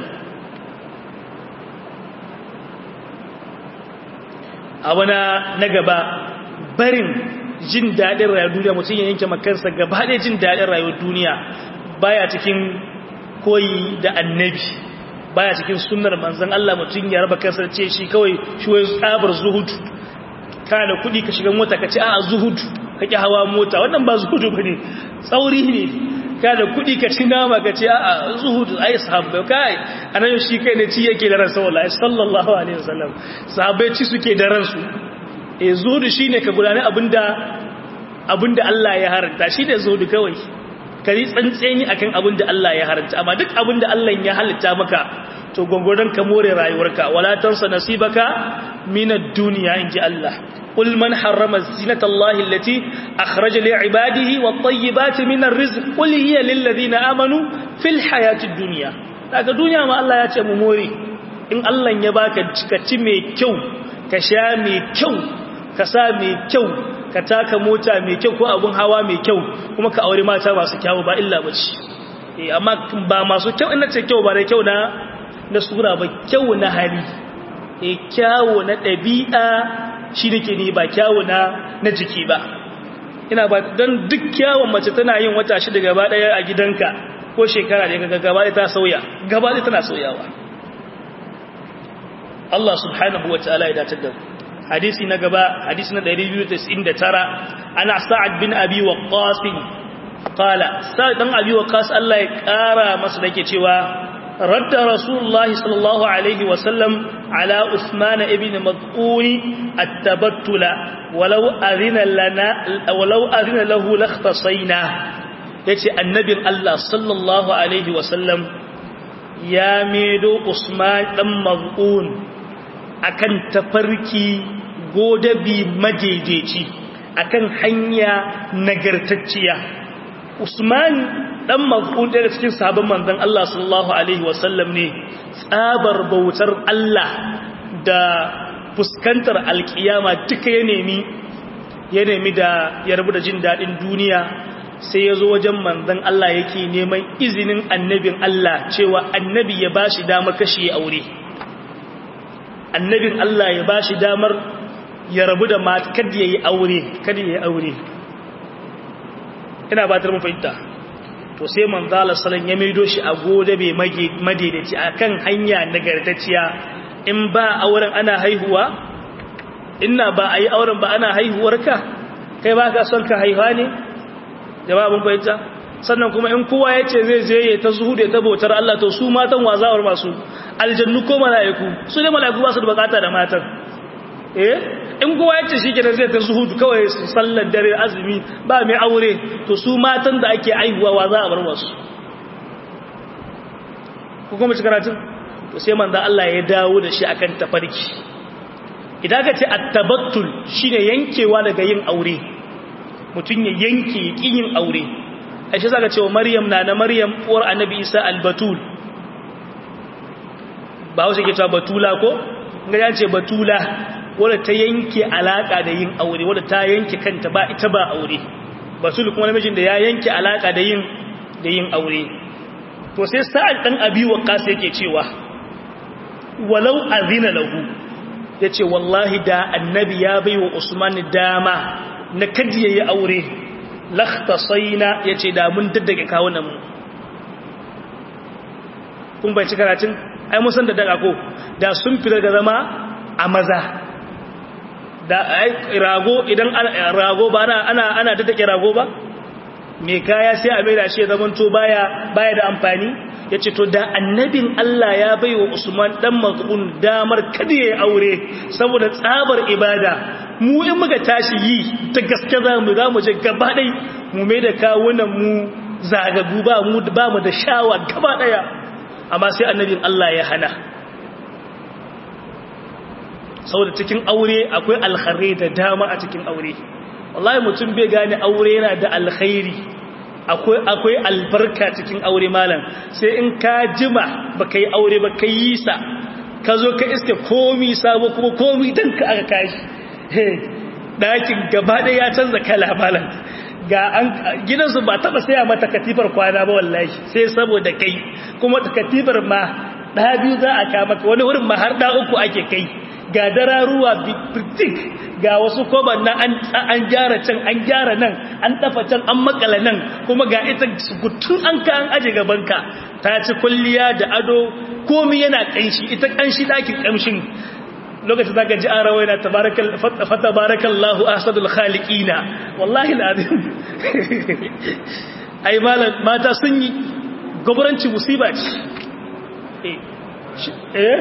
abu na gaba barin jin daɗin rayuwar duniya mutum ya yanke makansa gaba ɗaya jin daɗin rayuwar duniya baya cikin koyi da annabi baya cikin sunnar manzon Allah mutum ya raba kansa ce shi kawai shi wai tsabar zuhudu kana da kuɗi ka shiga mota ka ce a zuhudu ka ki hawa mota wannan ba zuhudu bane tsauri ne ka da kuɗi ka ci nama ka ce a zuhudu ai sahabbai kai anan shi kai ne ci yake da ransa wallahi sallallahu alaihi wasallam sahabbai ci suke da ransu eh zuhudu shine ka gudane abinda abinda Allah ya haranta shine zuhudu kawai kari tsantseni akan abinda Allah ya haranta amma duk abinda Allah ya halitta maka to gongoron ka more rayuwarka wala tansa nasibaka minad dunya inji Allah قل من حرم زينة الله التي أخرج لعباده والطيبات من الرزق قل هي للذين آمنوا في الحياة الدنيا daga duniya ma Allah ya ce mu more in Allah ya baka ka ci mai kyau ka sha mai kyau ka sa mai kyau ka taka mota mai kyau ko abun hawa mai kyau kuma ka aure mata masu kyau ba illa bace eh amma ba masu kyau ina ce kyau ba da kyau na na sura ba kyau na hali eh kyau na ɗabi'a shi nake ne ba kyawu na na jiki ba ina ba don duk kyawun mace tana yin wata shida gaba daya a gidanka ko shekara da ga gaba ta sauya gaba tana sauyawa Allah subhanahu wa ta'ala ya dace da hadisi na gaba hadisi na 299 ana sa'ad bin abi waqqas qala sa'ad dan abi waqqas Allah ya kara masa dake cewa radda rasulullah sallallahu alaihi wa sallam ala usman ibn mad'un at-tabattula walau adhina lana walau adhina lahu lakhtasayna yace annabin Allah sallallahu alaihi wa sallam ya medo usman dan mad'un akan tafarki godabi madaidaici akan hanya nagartacciya Usman dan Maz'un daga cikin sahabban manzon Allah sallallahu alaihi wasallam ne tsabar bautar Allah da fuskantar alkiyama duka ya nemi ya nemi da ya rabu da jin dadin duniya sai ya zo wajen manzon Allah yake neman izinin annabin Allah cewa annabi ya bashi damar kashe aure annabin Allah ya ba shi damar ya rabu da mata kada ya yi aure kada ya yi aure ina ba ta mun fahimta to sai manzala salon ya maido shi a gode bai madaidaci a kan hanya nagartacciya in ba auren ana haihuwa ina ba a yi auren ba ana haihuwar ka kai ba ka son ka haihuwa ne jama'a mun fahimta sannan kuma in kowa ya ce zai je ya ta zuhu da ta bautar Allah to su matan wazawar masu aljannu ko mala'iku su ne mala'iku ba su da bukata da matan eh in kowa ya ce shi kenan zai ta zuhu kawai su sallar dare azumi ba mai aure to su matan da ake aihuwa wa za a bar wasu ku kuma ci karatun to sai manzo Allah ya dawo da shi akan tafarki idan ka ce at-tabattul shine yankewa daga yin aure mutun ya yanke yin aure ashe zaka cewa maryam na na maryam uwar annabi isa albatul ba wasu ke cewa batula ko ga ya ce batula wadda ta yanke alaka da yin aure wadda ta yanke kanta ba ita ba aure batul kuma namijin da ya yanke alaka da yin da yin aure to sai sa'ad dan abi waqas yake cewa walau azina lahu yace wallahi da annabi ya baiwa usman dama na kadi yayi aure lakhtasaina yace da mun daddage kawunan mu kun bai ci karatun ai mun san da daga ko da sun fi daga zama a maza da ai rago idan rago ba ana ana ana daddage rago ba me kaya sai a mai da shi zaman to baya baya da amfani yace to da annabin Allah ya baiwa Usman dan Maz'un damar kada yayi aure saboda tsabar ibada mu in muka tashi yi ta gaske za mu za mu je gaba ɗai mu mai da kawunan mu zagagu ba mu ba mu da shawa gaba ɗaya amma sai annabin Allah ya hana saboda cikin aure akwai alkhairai da dama a cikin aure wallahi mutum bai gane aure yana da alkhairi akwai akwai albarka cikin aure malam sai in ka jima baka yi aure ba kai yi sa ka zo ka iske komi sabo kuma komi dan ka aka kashi ɗakin gaba ɗaya ya canza kala malam ga an gidansu ba taɓa saya mata katifar kwana ba wallahi sai saboda kai kuma katifar ma ɗa biyu za a kama wani wurin ma har ɗa uku ake kai ga dararuwa bitik ga wasu koban na an gyara can an gyara nan an dafa can an makala nan kuma ga ita gutun an ka an aje gabanka ta ci kulliya da ado komi yana ƙanshi ita ƙanshi ɗakin ƙamshin lokacin zaka ji arawa yana fatabarakallahu ahsadul khaliqina wallahi alazim ai mata sun yi gobaranci musiba ce eh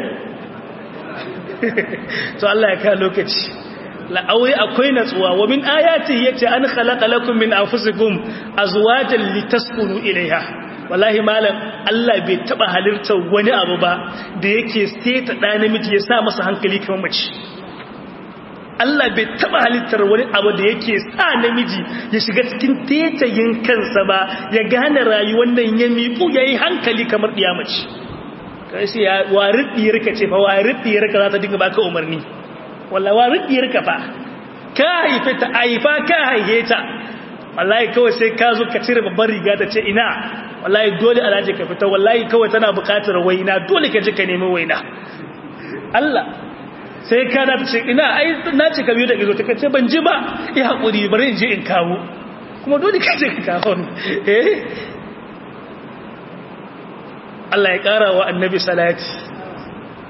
to Allah ya kawo lokaci la'aure akwai natsuwa wa min ayati yace an khalaqa lakum min anfusikum azwajan litaskunu ilayha wallahi malam Allah bai taba halittar wani abu ba da yake seta da namiji ya sa masa hankali kamar mace Allah bai taba halittar wani abu da yake sa namiji ya shiga cikin tetayin kansa ba ya gane rayuwar nan ya miƙu yayi hankali kamar diya mace kai sai ya waridiyar ka ce fa waridiyar ka za ta dinga baka umarni wallahi waridiyar ka fa ka haife ta aifa ka haife ta wallahi kawai sai ka zo ka cire babban riga ta ce ina wallahi dole alhaji ka fita wallahi kawai tana buƙatar waina dole ka je ka nemi waina Allah sai ka na ce ina ai na ce ka biyo da gizo ta ce ban ji ba ya haƙuri bari in je in kawo kuma dole ka je ka kawo eh Allah ya ƙara wa annabi salati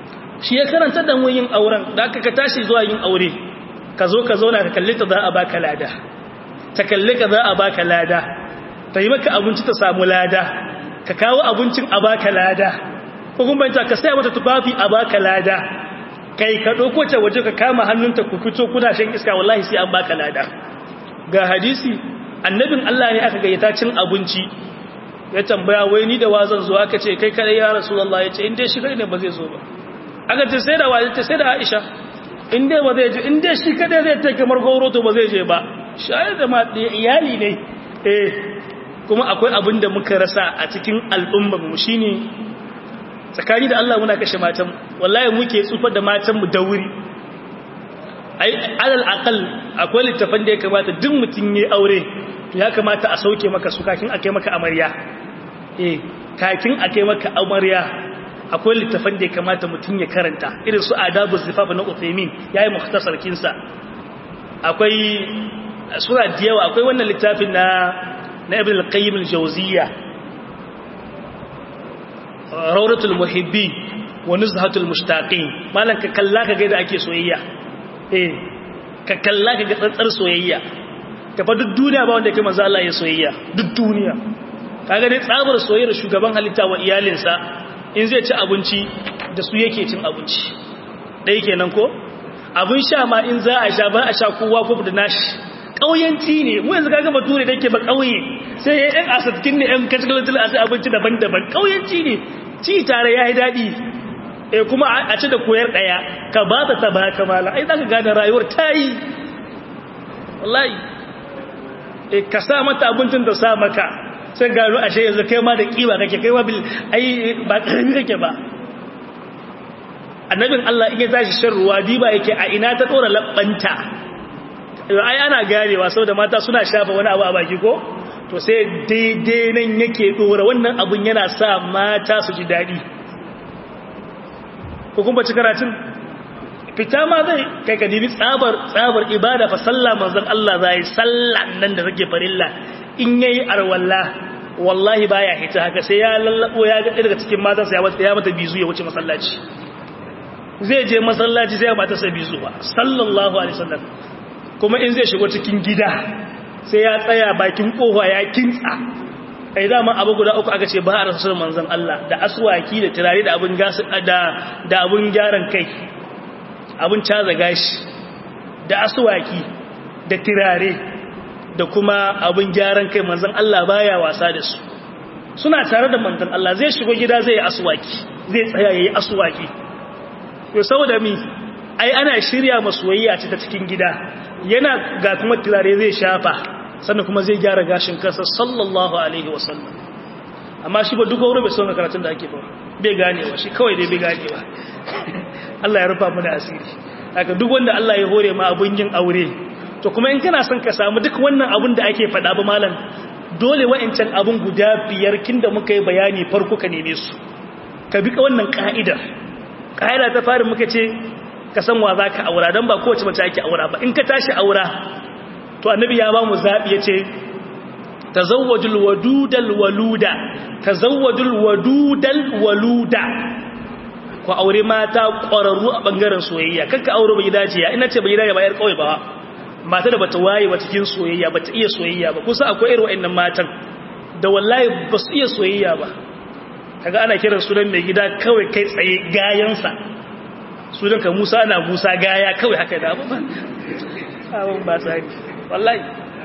shi ya karanta da mu yin auren da aka ka tashi zuwa yin aure ka zo ka zauna ka kalli ta za a baka lada ta kalli ka za a baka lada ta yi maka abinci ta samu lada ka kawo abincin a baka lada ko kuma ta ka saya mata tufafi a baka lada kai ka ɗauko ta waje ka kama hannunta ku fito kuna shan iska wallahi sai an baka lada ga hadisi annabin Allah ne aka gayyata cin abinci ya tambaya wai ni da wazan zo aka ce kai kare ya rasulullah ya ce in dai shi kai ne ba zai zo ba aka ce sai da waje ce sai da Aisha in dai ba zai je in dai shi kada zai ta kamar gauro to ba zai je ba shayar da ma iyali ne eh kuma akwai abin da muka rasa a cikin al'ummar mu shine tsakani da Allah muna kashe matan wallahi muke tsufar da matan mu da wuri ai alal aqal akwai littafan da ya kamata duk mutun yayi aure to ya kamata a sauke maka su kakin akai maka amarya eh kakin akai maka amarya akwai littafan da ya kamata mutun ya karanta irin su adabu zifaf na Uthaymeen yayi mukhtasar kinsa akwai sura da yawa akwai wannan littafin na na Ibn al-Qayyim al-Jawziyya rawdatul muhibbin wa nuzhatul mushtaqin malan ka kalla ka ga da ake soyayya eh ka kalla ka ga tsantsar soyayya ka fa duk duniya ba wanda kai manzo Allah ya soyayya duk duniya kaga dai tsabar soyayyar shugaban halitta wa iyalinsa in zai ci abinci da su yake cin abinci dai kenan ko abin sha ma in za a sha ba a sha kowa ko da nashi kauyanci ne mu yanzu kaga bature da yake ba kauye sai ya yan asatkin ne yan kacikalatul a abinci daban-daban kauyanci ne ci tare ya yi daɗi e kuma a ci da koyar ɗaya ka ba ta ta ba ka mala ai za ka gane rayuwar ta yi wallahi e ka sa mata abincin da sa maka sai gano ashe yanzu kai ma da kiwa kake kai ma bil ai ba karami kake ba annabin Allah in ya tashi shan ruwa diba yake a ina ta dora labbanta ai ana ganewa saboda mata suna shafa wani abu a baki ko to sai daidai nan yake dora wannan abun yana sa mata su ji daɗi ko kuma ci karatun fita ma zai kai ka dibi tsabar tsabar ibada fa sallah manzon Allah zai sallah nan da take farilla in yayi arwalla wallahi baya hita haka sai ya lallabo ya ga daga cikin matan sa ya mata ya mata bizu ya wuce masallaci zai je masallaci sai ya mata sa bizu ba sallallahu alaihi wasallam kuma in zai shigo cikin gida sai ya tsaya bakin kofa ya kintsa ai dama abu guda uku aka ce ba a rasul manzon Allah da aswaki da turare da abun gas da da abun gyaran kai abun caza gashi da aswaki da turare da kuma abun gyaran kai manzon Allah baya wasa da su suna tare da manzon Allah zai shigo gida zai yi aswaki zai tsaya yayi aswaki to saboda mi ai ana shirya masoyayya ce ta cikin gida yana ga kuma turare zai shafa sannan kuma zai gyara gashin kansa sallallahu alaihi wasallam amma shi ba duka wuri bai son karatun da ake ba bai ganewa shi kawai dai bai ganewa Allah ya rufa mana asiri haka duk wanda Allah ya hore ma abun yin aure to kuma in kana son ka samu duk wannan abun da ake faɗa ba malam dole wa'ancan abun guda biyar kin da muka yi bayani farko ka neme su ka bi wannan ka'idar ka'ida ta fari muka ce ka san wa za ka aura don ba kowace mace ake aura ba in ka tashi aura to annabi ya ba mu zaɓi ya ce tazawwajul wadudal waluda tazawwajul wadudal waluda ku aure mata ƙwararru a ɓangaren soyayya kanka aure bai dace ya ina ce bai dace ba yar kawai ba mata da bata waye ba cikin soyayya bata iya soyayya ba kusa akwai irin wa'annan matan da wallahi ba su iya soyayya ba kaga ana kiran sunan mai gida kawai kai tsaye gayansa sunan ka Musa na Musa gaya kawai haka da abu ba abun ba sai wallahi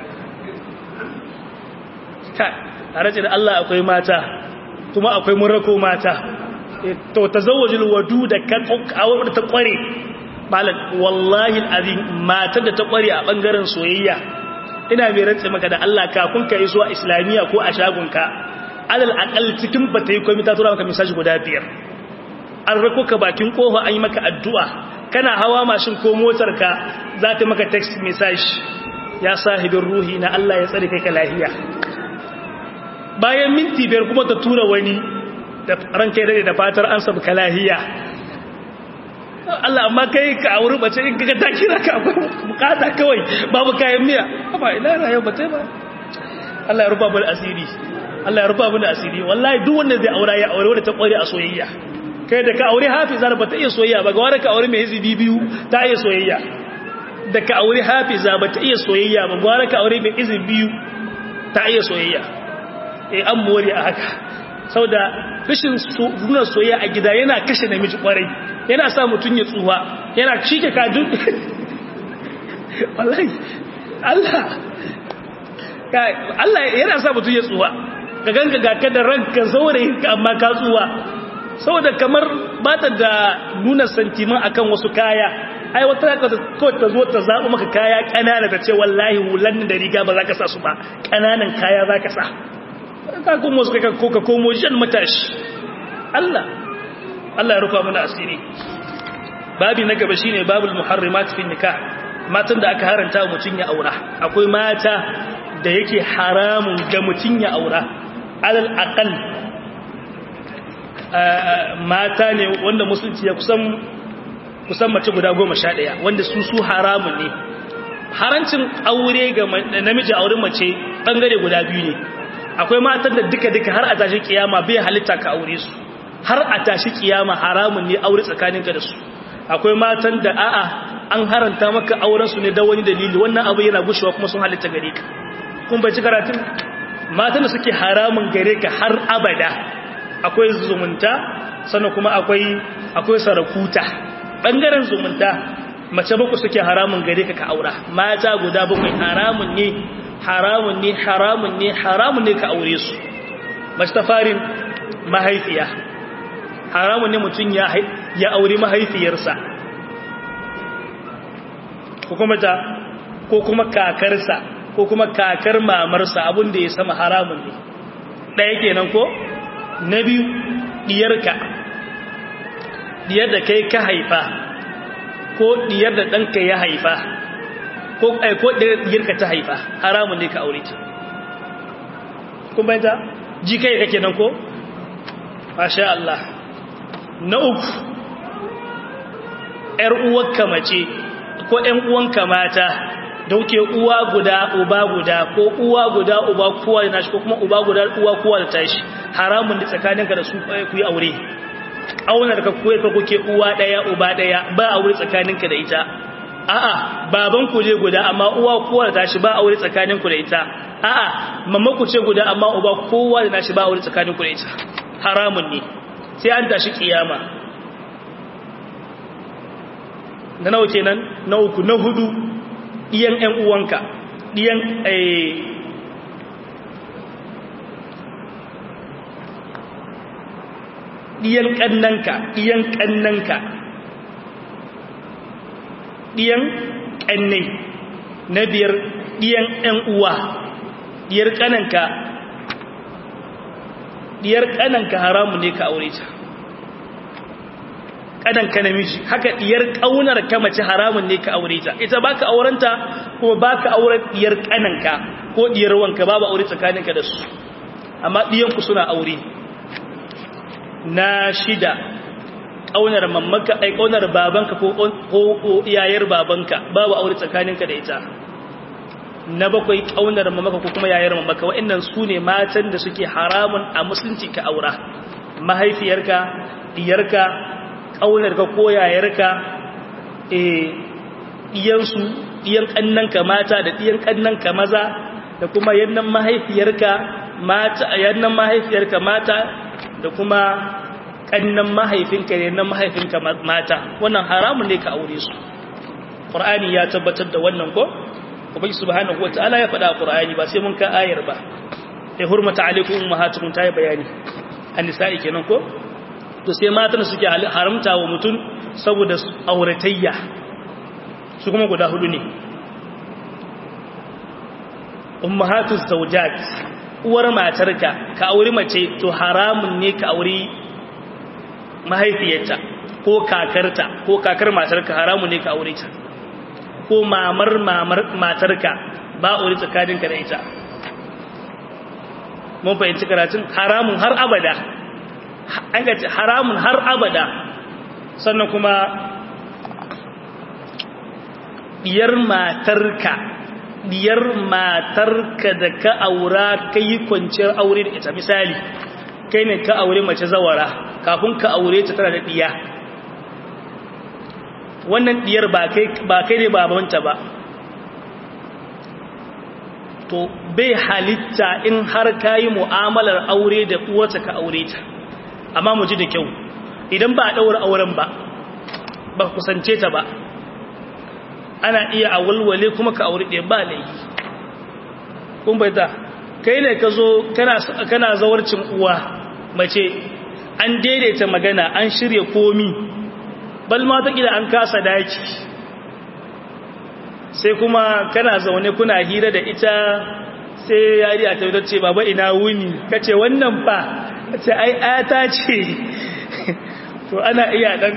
ka tare da Allah akwai mata kuma akwai murako mata to tazawwajul waduda kan awar ta kware malam wallahi alazim matar da ta kware a bangaren soyayya ina mai rantsa maka da Allah kafin ka yi zuwa islamiya ko a shagunka alal aqal cikin bata yi komai ta tura maka message guda biyar an rako ka bakin kofa an yi maka addu'a kana hawa mashin ko motar ka za ta maka text message ya sahibin ruhi na Allah ya tsare kai ka lafiya bayan minti biyar kuma ta tura wani da ranka dade da fatar an sabu ka lafiya Allah amma kai ka auri bace in kaga ta kira ka bukata kawai babu kayan miya ba ina rayuwa ba tai ba Allah ya rufa mu asiri Allah ya rufa mu asiri wallahi duk wanda zai aura ya aure wanda ta kware a soyayya kai da ka aure hafiza ba ta iya soyayya ba ga wani ka aure mai hizibi biyu ta iya soyayya da ka aure hafiza ba ta iya soyayya ba ga wani ka aure mai hizibi biyu ta iya soyayya eh an more a haka saboda rashin nuna soyayya a gida yana kashe namiji kwarai yana sa mutum ya tsuwa yana cike kajin wallahi Allah Allah yana sa mutum ya tsuwa ka ganga ga ka da ranka saurayi amma ka tsuwa saboda kamar ba ta da nuna santiman akan wasu kaya ai wata kawai ta zo ta zaɓi maka kaya ƙanana ta ce wallahi hulan da riga ba za ka sa su ba ƙananan kaya za ka sa ka komo su ka koka komo jan matashi Allah Allah ya rufa mana asiri babi na gaba shine babul muharrimat fi nikah matan da aka haranta mutun ya aura akwai mata da yake haramun ga mutun ya aura alal aqal mata ne wanda musulunci ya kusan kusan mace guda goma sha ɗaya wanda su su haramun ne harancin aure ga namiji auren mace ɓangare guda biyu ne akwai matan da duka-duka har a tashi kiyama bai halitta ka aure su har a tashi kiyama haramun ne aure tsakaninka da su akwai matan da a'a an haranta maka auren su ne da wani dalili wannan abu yana gushewa kuma sun halitta gare ka kun bai ci karatun matan da suke haramun gare ka har abada akwai zumunta sannan kuma akwai akwai sarakuta bangaren zumunta mace baku suke haramun gare ka ka aura mata guda bakwai haramun ne haramun ne haramun ne haramun ne ka aure su mace ta farin mahaifiya haramun ne mutum ya ya aure mahaifiyarsa ko kuma ta ko kuma kakarsa ko kuma kakar mamarsa abin da ya sama haramun ne ɗaya kenan ko na biyu diyarka diyar da kai ka haifa ko diyar da ɗanka ya haifa ko ko diyarka ta haifa haramun ne ka aure ta kun bayyanta ji kai kake nan ko masha Allah na uku ƴar uwarka mace ko ƴan uwanka mata dauke uwa guda uba guda ko uwa guda uba kowa da nashi ko kuma uba guda uwa kowa da tashi haramun da tsakaninka da su ku yi aure aunar ka koyi ka kuke uwa daya uba daya ba aure tsakaninka da ita a'a baban ku je guda amma uwa kowa da tashi ba aure tsakaninku da ita a'a mamma ku ce guda amma uba kowa da nashi ba aure tsakaninku da ita haramun ne sai an tashi kiyama na nawa kenan na uku na hudu diyan ƴan uwanka diyan eh diyan kannanka diyan kannanka diyan kannai na biyar diyan ƴan uwa diyar kananka diyar kananka haramu ne ka aure ta kananka namiji haka diyar kaunar ka mace haramun ne ka aure ta ita baka aurenta kuma baka auren diyar kananka ko diyar wanka babu aure tsakaninka da su amma diyanku suna aure na shida ƙaunar mamaka ai ƙaunar babanka ko ko yayar babanka babu aure tsakaninka da ita na bakwai ƙaunar mamaka ko kuma yayar mamaka wa'annan su ne matan da suke haramun a musulunci ka aura mahaifiyarka diyarka ƙaunarka ko yayarka eh diyansu diyan kannanka mata da diyan kannanka maza da kuma yannan mahaifiyarka mata yannan mahaifiyarka mata da kuma kannan mahaifinka ne na mahaifinka mata wannan haramun ne ka aure su qur'ani ya tabbatar da wannan ko ubangi subhanahu wataala ya faɗa qur'ani ba sai mun ka ayar ba sai hurmata alaikum ummahatukum ta yi bayani annisa'i kenan ko to sai matan suke haramta wa mutum saboda auratayya su kuma guda hudu ne ummahatuz zawjat uwar matarka ka auri mace to haramun ne ka auri mahaifiyarta ko kakarta ko kakar matarka haramun ne ka aure ta ko mamar mamar matarka ba aure tsakaninka da ita mun fahimci karatun haramun har abada an gaci haramun har abada sannan kuma diyar matarka diyar matarka da ka aura ka yi kwanciyar aure da ita misali kai ne ka aure mace zawara kafin ka aure ta tana da diya wannan diyar ba kai ba kai ne babanta ba to bai halitta in har kayi mu'amalar aure da uwarta ka aure ta amma mu ji da kyau idan ba a daura auren ba ba kusance ta ba ana iya a walwale kuma ka aure ɗaya ba laifi kun bai ta kai ne ka zo kana zawarcin uwa mace an daidaita magana an shirya komi bal ma ta gida an kasa daki sai kuma kana zaune kuna hira da ita sai yari a taudar ce baba ina wuni kace wannan fa ce ai ayata ce to ana iya dan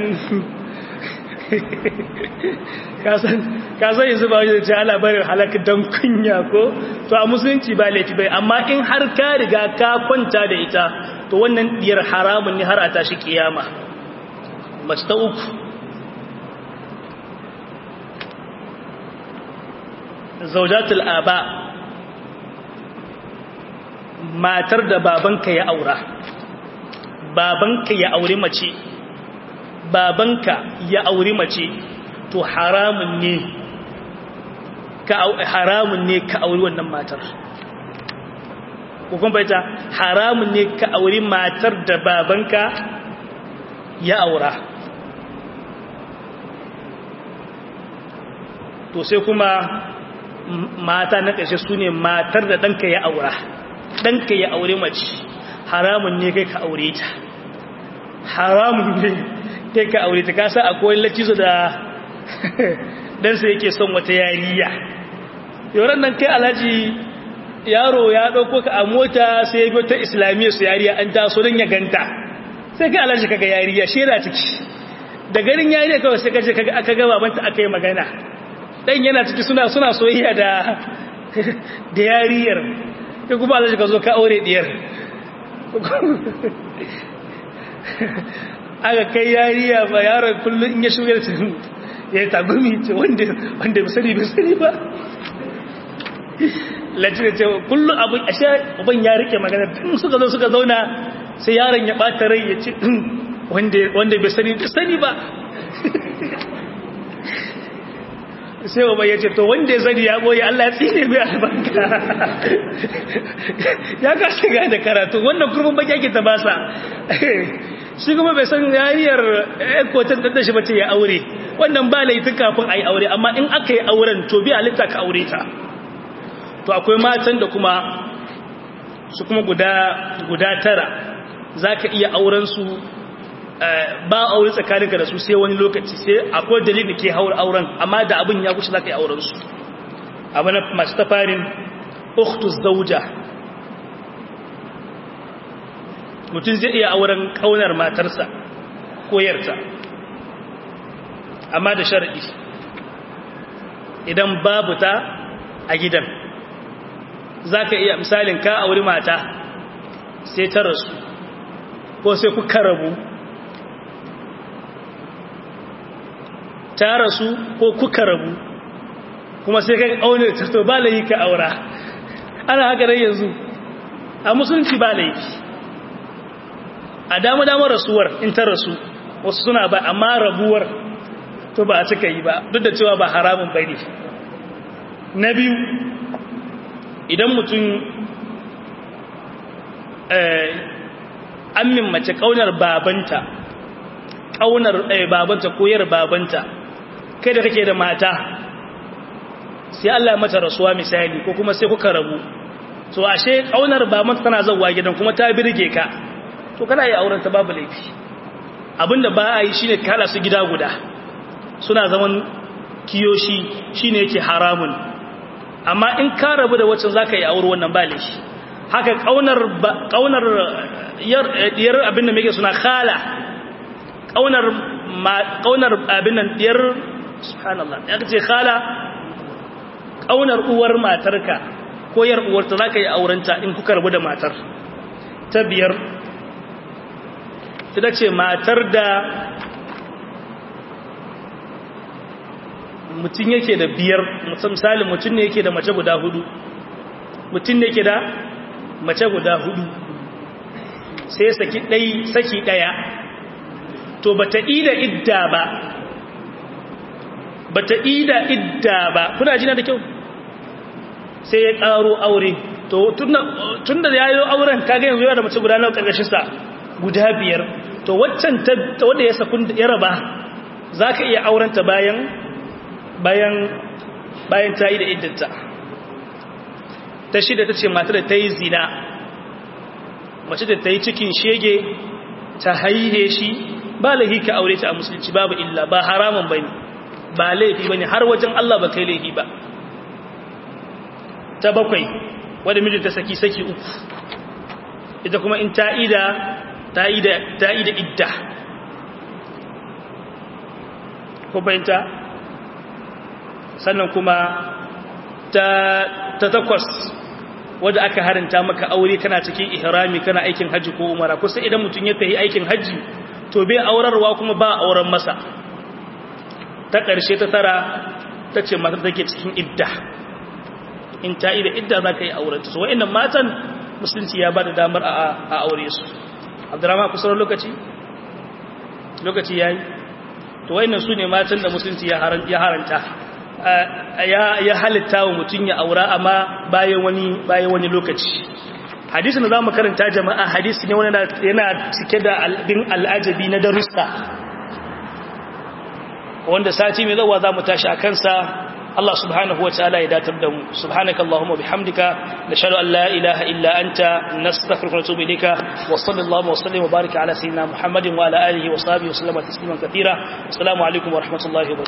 kasan yanzu ba wajen ce ala barin halaka don kunya ko to a musulunci ba laifi bai amma in har ka riga ka kwanta da ita to wannan diyar haramun ne har a tashi kiyama mace ta uku zaujatul aba matar da babanka ya aura babanka ya auri mace babanka ya auri mace to haramun ne ka haramun ne ka auri wannan matar ko kuma baita haramun ne ka auri matar da babanka ya aura to sai kuma mata na ƙarshe su ne matar da ɗanka ya aura ɗanka ya aure mace haramun ne kai ka aure ta haramun ne kai ka aure ta kasa akwai lacizo da ɗansa yake son wata yariya yoran nan kai alhaji yaro ya ɗauko ka a mota sai ya biyo ta islamiyya su yariya an taso don ya ganta sai kai alhaji kaga yariya shera ciki da garin yariya kawai sai kaje kaga aka ga babanta aka yi magana dan yana ciki suna suna soyayya da da yariyar kai kuma alhaji ka zo ka aure diyar aka kai yariya ba yaron kullum in ya shugar ya tagumi ce wanda wanda bai sani bai sani ba lati da ce kullum abu a sha uban ya rike magana tun suka zo suka zauna sai yaron ya bata rai ya ce wanda bai sani bai sani ba sai uban ya ce to wanda ya sani ya boye Allah ya tsine mai albarka ya ka shiga da karatu wannan kurban baki ake ta basa shi kuma bai san yariyar ekotan da shi bace ya aure wannan ba laifin kafin a yi aure amma in aka yi auren to bi halitta ka aure ta to akwai matan da kuma su kuma guda guda tara za ka iya auren su ba aure tsakaninka da su sai wani lokaci sai akwai dalilin da ke haura auren amma da abin ya kusa za ka yi auren su abu na masu tafarin uktus zauja mutum zai iya auren kaunar matarsa ko yarta amma da sharaɗi idan babu ta a gidan za ka iya misalin ka auri mata sai ta rasu ko sai kuka rabu ta rasu ko kuka rabu kuma sai ka aune ta to ba layi ka aura ana haka dai yanzu a musulunci ba laifi a dama damar rasuwar in ta rasu wasu suna ba amma rabuwar to ba a cika yi ba duk da cewa ba haramun bane na biyu idan mutum amin mace kaunar babanta kaunar babanta koyar babanta kai da kake da mata sai Allah mata rasuwa misali ko kuma sai kuka rabu to ashe kaunar babanta tana zawa gidan kuma ta birge ka to kana yi auren ta babu laifi abinda ba a yi shine kala su gida guda suna zaman kiyoshi shine yake haramun amma in ka rabu da wacce zaka yi aure wannan ba laifi haka kaunar kaunar yar abin da muke suna khala kaunar kaunar abin nan diyar subhanallah ya ce khala kaunar uwar matarka ko yar uwarta zaka yi aurenta in kuka rabu da matar ta biyar ita ce matar da mutum yake da biyar misali mutum ne yake da mace guda hudu mutum ne yake da mace guda hudu sai saki ɗai saki ɗaya to bata ida idda ba bata ida idda ba kuna jina da kyau sai ya karo aure to tunda da yayi auren kaga yanzu yana da mace guda nawa karkashin sa guda biyar to waccan ta wanda ya sakun ya raba zaka iya auren ta bayan bayan bayan ta yi da iddata ta shida tace matar da ta yi zina mace da ta yi cikin shege ta haihe shi ba laifi ka aure ta a musulunci babu illa ba haramun bane ba laifi bane har wajen Allah ba kai laifi ba ta bakwai wadda mijinta saki saki uku ita kuma in ta'ida ta'ida ta'ida idda ko bayanta sannan kuma ta ta takwas wadda aka haranta maka aure kana cikin ihrami kana aikin haji ko umara kusa idan mutum ya tafi aikin haji to bai aurarwa kuma ba auren masa ta ƙarshe ta tara ta ce matar take cikin idda in ta yi da idda za ka yi aurenta so wa'in matan musulunci ya ba da damar a aure su abdurrahman kusurar lokaci lokaci ya yi to wa'in su ne matan da musulunci ya haranta ya halitta wa mutum ya aura amma bayan wani bayan wani lokaci hadisin da za mu karanta jama'a hadisi ne wani yana cike da albin al'ajabi na darussa wanda sati mai zawa za mu tashi a kansa Allah subhanahu wataala ya datar da mu subhanakallahumma bihamdika nashhadu an la ilaha illa anta nastaghfiruka wa natubu ilayka wa sallallahu wa sallim wa baraka ala sayyidina muhammadin wa ala alihi wa sahbihi wa sallama tasliman katira assalamu alaikum wa rahmatullahi wa